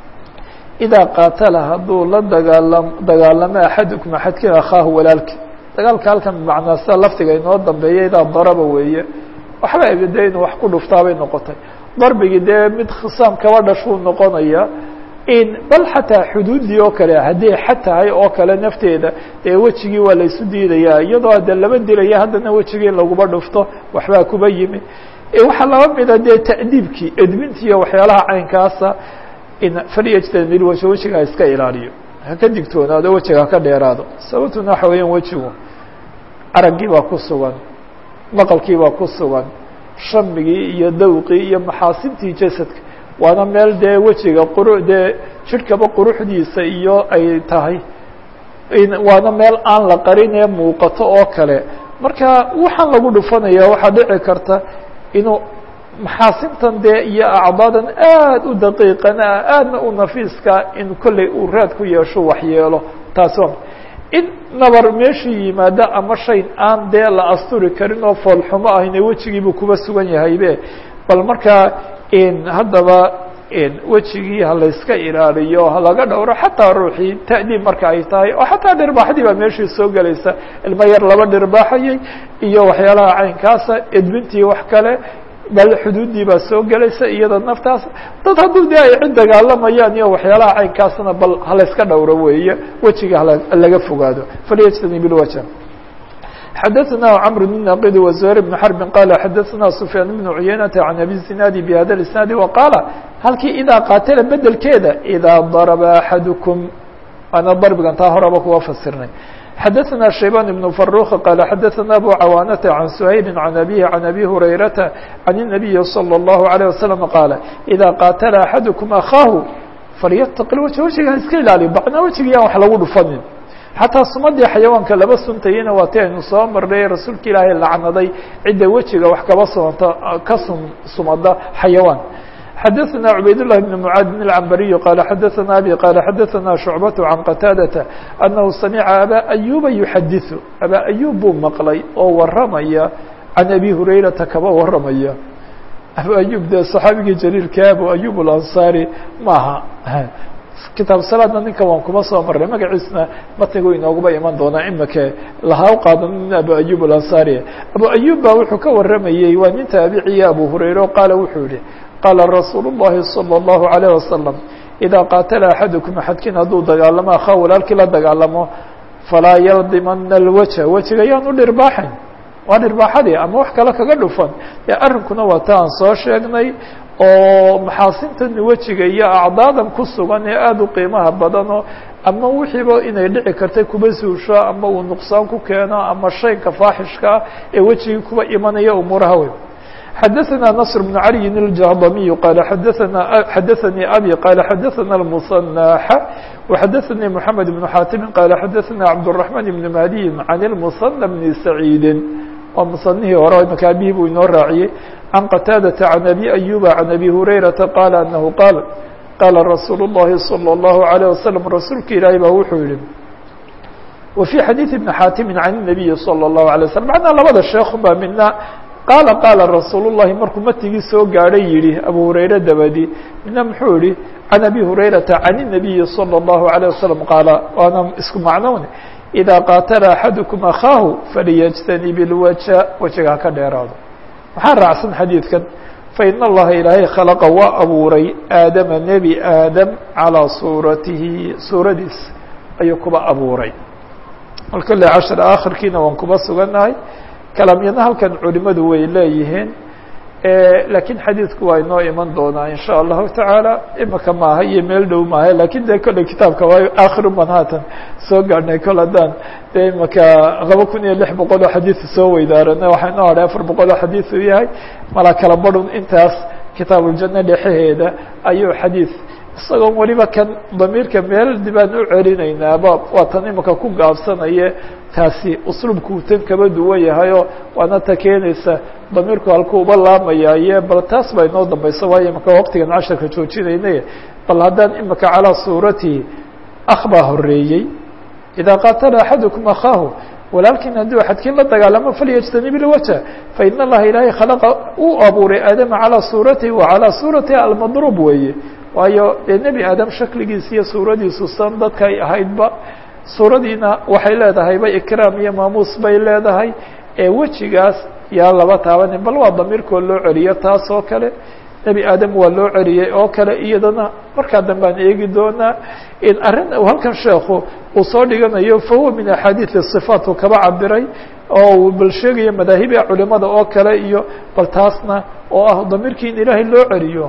idaa qaatala hadduu la dagaalam dagaalamo axadukum axadkin akhaahu walaalki dagaalka halkan bimacnaa sida laftiga inoo dambeeya idaa daraba weeye waxba de inuu wax ku dhuftaabay noqotay darbigii dee mid khisaam kaba dhashuu noqonaya in bal xataa xuduuddii oo kale haddii xad tahay oo kale nafteeda dee wejigii waa la isu diidayaa iyadoo de laba dilaya haddana wejigii in laguba dhufto waxbaa kuba yimi waxaa laba mida dee ta'diibkii edbintii iyo waxyaalaha caynkaasa in falyajtanil wajh wejiga iska ilaaliyo haka digtoonaado wejiga haka dheeraado sababtuna waxa weeyaan wejigu araggii baa ku sugan maqalkii baa ku sugan shamigii iyo dawqii iyo maxaasintii jasadka waana meel dee wejiga quru dee jidhkaba quruxdiisa iyo ay tahay waana meel aan la qarin ee muuqato oo kale marka waxaan lagu dhufanaya waxaa dhici karta inuu maxaasintan dee iyo acdaadan aad u daqiiqana aadna u nafiiska in kolley uu raad ku yeesho waxyeelo taas waa in nabar meeshii yimaado ama shay aan dee la asturi karin oo foolxumo ahayne wejigiibuu kuba sugan yahaybe bal markaa haddaba wejigii ha layska ilaaliyo ha laga dhowro xataa ruuxii ta'diib marka ay tahay oo xataa dhirbaaxdii baa meeshii soo gelaysa ilmo yar laba dhirbaaxayay iyo waxyaalaha caynkaasa edbintii wax kale bal xuduuddii baa soo gelaysa iyada naftaas dad hadduu de ay cid dagaalamayaan iyo waxyaalaha caynkaasna bal halayska dhowro weeye wejiga halaga fogaado falyajtanib ilwaja xadaثna cمr بن ناqd وزهير بن حرب qال xadaثna سفyاan بن عuyaynةa عن أbي الزناad بhda الاسناad وqاala halkii idaa qaatla bedelkeeda إdaa darba أxadكم ana darbigan taa horaba kuwa fasirnay xadaثna شhaybان بن فروخ qال xadaثna أbو cawاnةa عن سhayل عن أbيه عن أbي هurayرaةa عن النبي صلى الله عليه وسلم qاaل إdaa qaatla أxadكم أخاahu falyتق الوجه wejiga ha iska ilaaliyo bacna wejiga yaan wax lagu dhufanin xataa sumadii xayawaanka laba suntayena waa ti aynu soo marnay rasuulka ilaahay lacnaday cidda wejiga wax kaba sumata ka sum sumada xayawaan xadaثna cubaydاللahi بن mعاad بن الcambariي qال xadaثna abي qال xadaثna شhucbaة عan qataadaةa أnahu samica abا أyuba yuxadiثu abا أyub buu maqlay oo waramaya can abi hurayrata kaba waramaya abu ayub dee صaxaabigii jaliilka abu ayub الأnصari maaha kitaab salaadna ninka waan kuma soo marray magaciisna matnigu inooguba iman doonaa imake lahaa u qaadanin abu ayub alansaari abu ayub ba wuxuu ka waramayey waa nin taabiciya abu hurayre o qaala wuxuu yihi qaala rasuul الlahi salى الlahu عalيه wasalam idaa qaatala axadukum axadkiin hadduu dagaalamo akhaa walaalkii la dagaalamo falaa yaldimana اlwaja wejiga yaan u dhirbaaxayn waa dhirbaaxadii ama wax kale kaga dhufan ee arrinkuna waa ta aan soo sheegnay oo maxaasintan wejiga iyo acdaadan ku sugan ee aada u qiimaha badanoo ama wixiiba inay dhici kartay kuba suusho ama uu nuqsaan ku keeno ama shaynka faaxishkaa ee wejigii kuba imanaya umuuraha wey xadaثna نصر بن علي الجهضمي qال xadaثna xadaثnii abي qال xadaثna المصنح وxadaثnii محamed بن xاtم qال xadaثna cبدالرحمن بن مهدي عن المصنى بن سعيid waa mصنihii hore imaka abihii buu inoo raaciyey عن qتاadة عن أbي أيوب عن أbي هurayرaةa qال أنه qاaل qاala رasuuل اللhi صلى الله عليه وسلم rasuulka ilaahi ba wuxuu yihi وفي xadيiث بن xاtم عن النبي صلى الله عليه وسلم معنaa labada sheekh ba midna qaala qaala rasuul الlahi markuu matigii soo gaadhay yihi abu hurayre dabadi midna muxuu yihi can abi hurayrata can النabiyi salى الlahu عalيه wasalam qaala waana isku macnown إidaa qaatala axadukum akhaahu faliyجtanib اlwaja wejiga ha ka dheeraado maxaa raacsan xadiidkan fain allaha ilaahay khalaqa waa abuuray aadama nebi aadam calىa suuratihi suuradiis ayuu kuba abuuray alkale cashar akhirkiina waan kuba sugannahay kalaamyadna halkan culimadu way leeyihiin lakiin xadiidku waa inoo iman doonaa in sha allahu tacaala imaka maaha iyo meel dhow maaha lakin de kolley kitaabka waayo akhirun baan haatan soo gaadhnay kol haddaan de imaka laba kun iyo lix boqol oo xadiisu soo weydaaranay waxaa inoo hadhay afar boqol oo xadiis uu yahay mala kala badhun intaas kitaabuljane dhexeheeda ayuu xadiid isagoon weliba kan damiirka meel dibaan u celinaynaaba waa tan imika ku gaabsanaye taasi usluubku tan kaba duwan yahayoo waana ta keenaysa damiirku halku uba laamayaaye bal taas baa inoo dambayso waayo imika waqtigan casharka joojinaynay bal haddaan imika calaa suuratihi akh baa horeeyey idaa qaatala axadukum akhaahu walaalkiin hadduu axadkiin la dagaalamo falyajtanib ilwaja fain allaha ilaahay khalaqa uu abuuray aadama calaa suuratihi wa calaa suuratihi almadruub weeye waayo dee nebi aadam shakligiisa iyo suuradiisu san dadkay ahaydba suuradiina waxay leedahayba ikraam iyo maamuus bay leedahay ee wejigaas yaa laba taabanin bal waa damiirkoo loo celiyo taas oo kale nebi aadam waa loo celiyey oo kale iyadana markaa dambaan eegi doonaa in arrin halkan sheekhu uu soo dhiganayo fahuwa min axaadiiثi صifaat uu kaba cabiray oo uu bal sheegayo madaahibia culimada oo kale iyo bal taasna oo ah damiirkii in ilaahay loo celiyo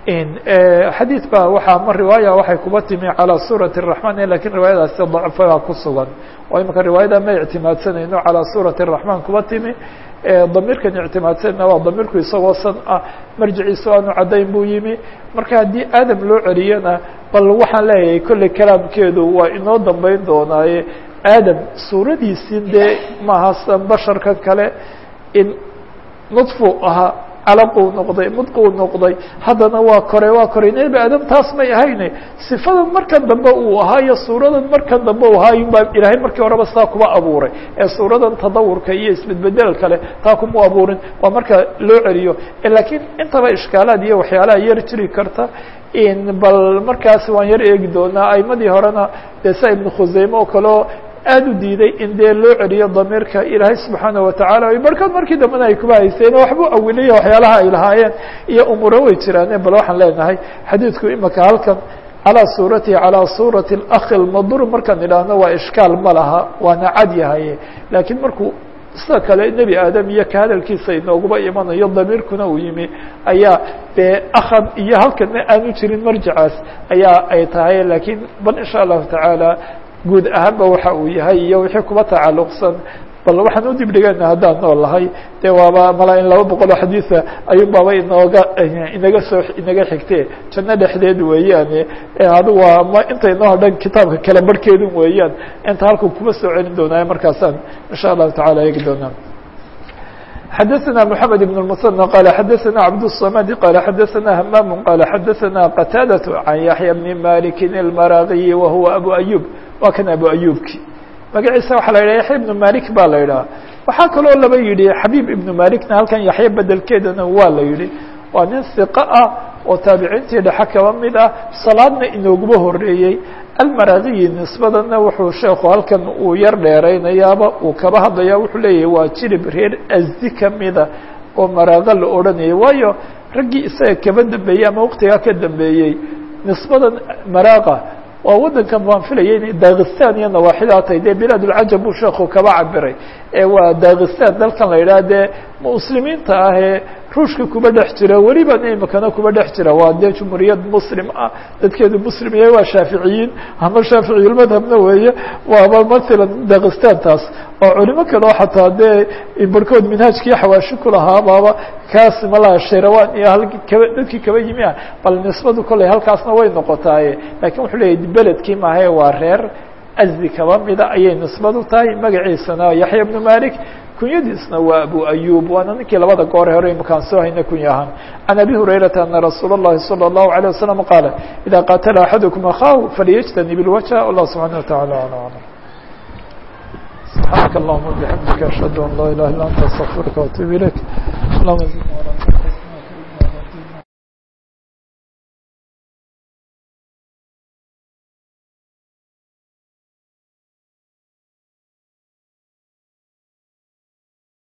xadiid ba waxaa ma riwaaya waxay kuba timi calى suurati الرaحman lakin riwaayadaasi dacfaa ku sugan oo imika riwaayada ma ictimaadsanayno calى suurati الرaحman kuba timi damiirkan ictimaadsanayna waa damiirku isagoo san ah marjiciisa aanu caddayn buu yimi marka haddii aadam loo celiyana bal waxaan leeyahay kolley kalaamkeedu waa inoo dambeyn doonaaye aadam suuradiisii dee maaha san basharka kale in nudfu ahaa calaquu noqday mudquu noqday haddana waa kore waa koray nebi aadam taas may ahayne sifadan markan dambe uu ahaa iyo suuradan markan dambe uu ahaa yunbaa ilaahay markii horeba saa kuba abuuray ee suuradan tadawurka iyo isbedbedel kale taa kuma abuurin waa marka loo celiyo laakiin intaba ishkaalaad iyo waxyaalaha yar jiri karta bal markaas waan yar eegi doonaa aimadii horena dee sa ibnu khuseyme oo kaleo aad u diiday in dee loo celiyo damiirka ilaahay subxaana watacaala barkood markii dambena ay kuba hayseen waxbuu awiliya waxyaalaha ay lahaayeen iyo umuuro way jiraane bal waxaan leenahay xadiidku imaka halkan calىa suuratihi calىa suurati اlakhi lmadur markaan idhaahno waa ishkaal ma laha waana cad yahaye laakiin markuu sida kale nebi aadam iyo ka hadalkiisa inooguba imanayo damiirkuna uu yimi ayaa dee akhan iyo halkana aanu jirin marjacaas ayaa ay tahay laakiin bal insha allahu tacaala guud ahaanba waxa uu yahay iyo wixii kuba tacalluqsan bal waxaan u dib dhigana haddaan nool lahay dee waaba mala in laba boqol oo xadiisa ayuun baaba inooga inaga soo inaga xigte janno dhexdeed weeyaane adigu waa ma inta inoo dhan kitaabka kale barhkeedun weeyaan inta halku kuma soo celin doonaayo markaasaan insha allahu tacala eegi doonaa xadaثna محamed بن المثنى qال xadaثna cabdالصmd qال xadaثna hmam qال xadaثna qتاadة عan yaحyى بن mالك الmaraغي wahuwa abu أyub waa kan abu أyubki magaciisa waxaa la yidhah yaxya ibnu malik baa la yidhaha waxaa kaloo laba yidhi xabiib ibnu malikna halkan yaxya bedelkeedana waa la yidhi waa nin hiqo ah oo taabiciintii dhexe kaba mid ah salaadna inooguba horeeyey almaragiyi nisbadana wuxuu sheekhu halkan uu yar dheeraynayaaba uu kaba hadlaya wuxuu leeyahay waa jirib reer asdi kamida oo maraago la odhanayay waayo raggii isaga kaba dambeeyey ama waqtigaa ka dambeeyey nisbadan maraaqa waa waddankan waan filaya inay dakistan iyo nawaaxidaa tahay dee bilaad ulcajab buu sheekhu kaba cabiray ee waa dakistan dalkan la yidhaha dee muslimiinta ah ee ruushka kuba dhex jira welibana imikana kuba dhex jira waa dee jumhuuriyad muslim ah dadkeedu muslim yahay waa shaaficiyiin ama shaaficiyulmadhabna weeye waaba mathalan dakistan taas oo culimo kale oo xataa dee barhkood minhaajkii xawaashi kulahaa baaba kaas malaha shayrawaan iyo hal kaba dadkii kaba yimi ah bal nisbadu kolley halkaasna way noqotaaye lakiin wuxuu leeyahy beledkii maahae waa reer asdi kaba mida ayay nisbadu tahay magaciisana yaxya ibnu malik kunyadiisna waa abu ayub waana ninkii labada goore hore imakaan soo hayna kunya ahaan can abi hurayrata ana rasuula اllahi salى الlahu عalيه wasalam qaala ida qaatala axadukum akhahu falyajtanib اlwajha allah subxaana wataعala ala alam سبحانك اللهم وبحمدك أشهد أن لا إله إلا أنت أستغفرك وأتوب إليك اللهم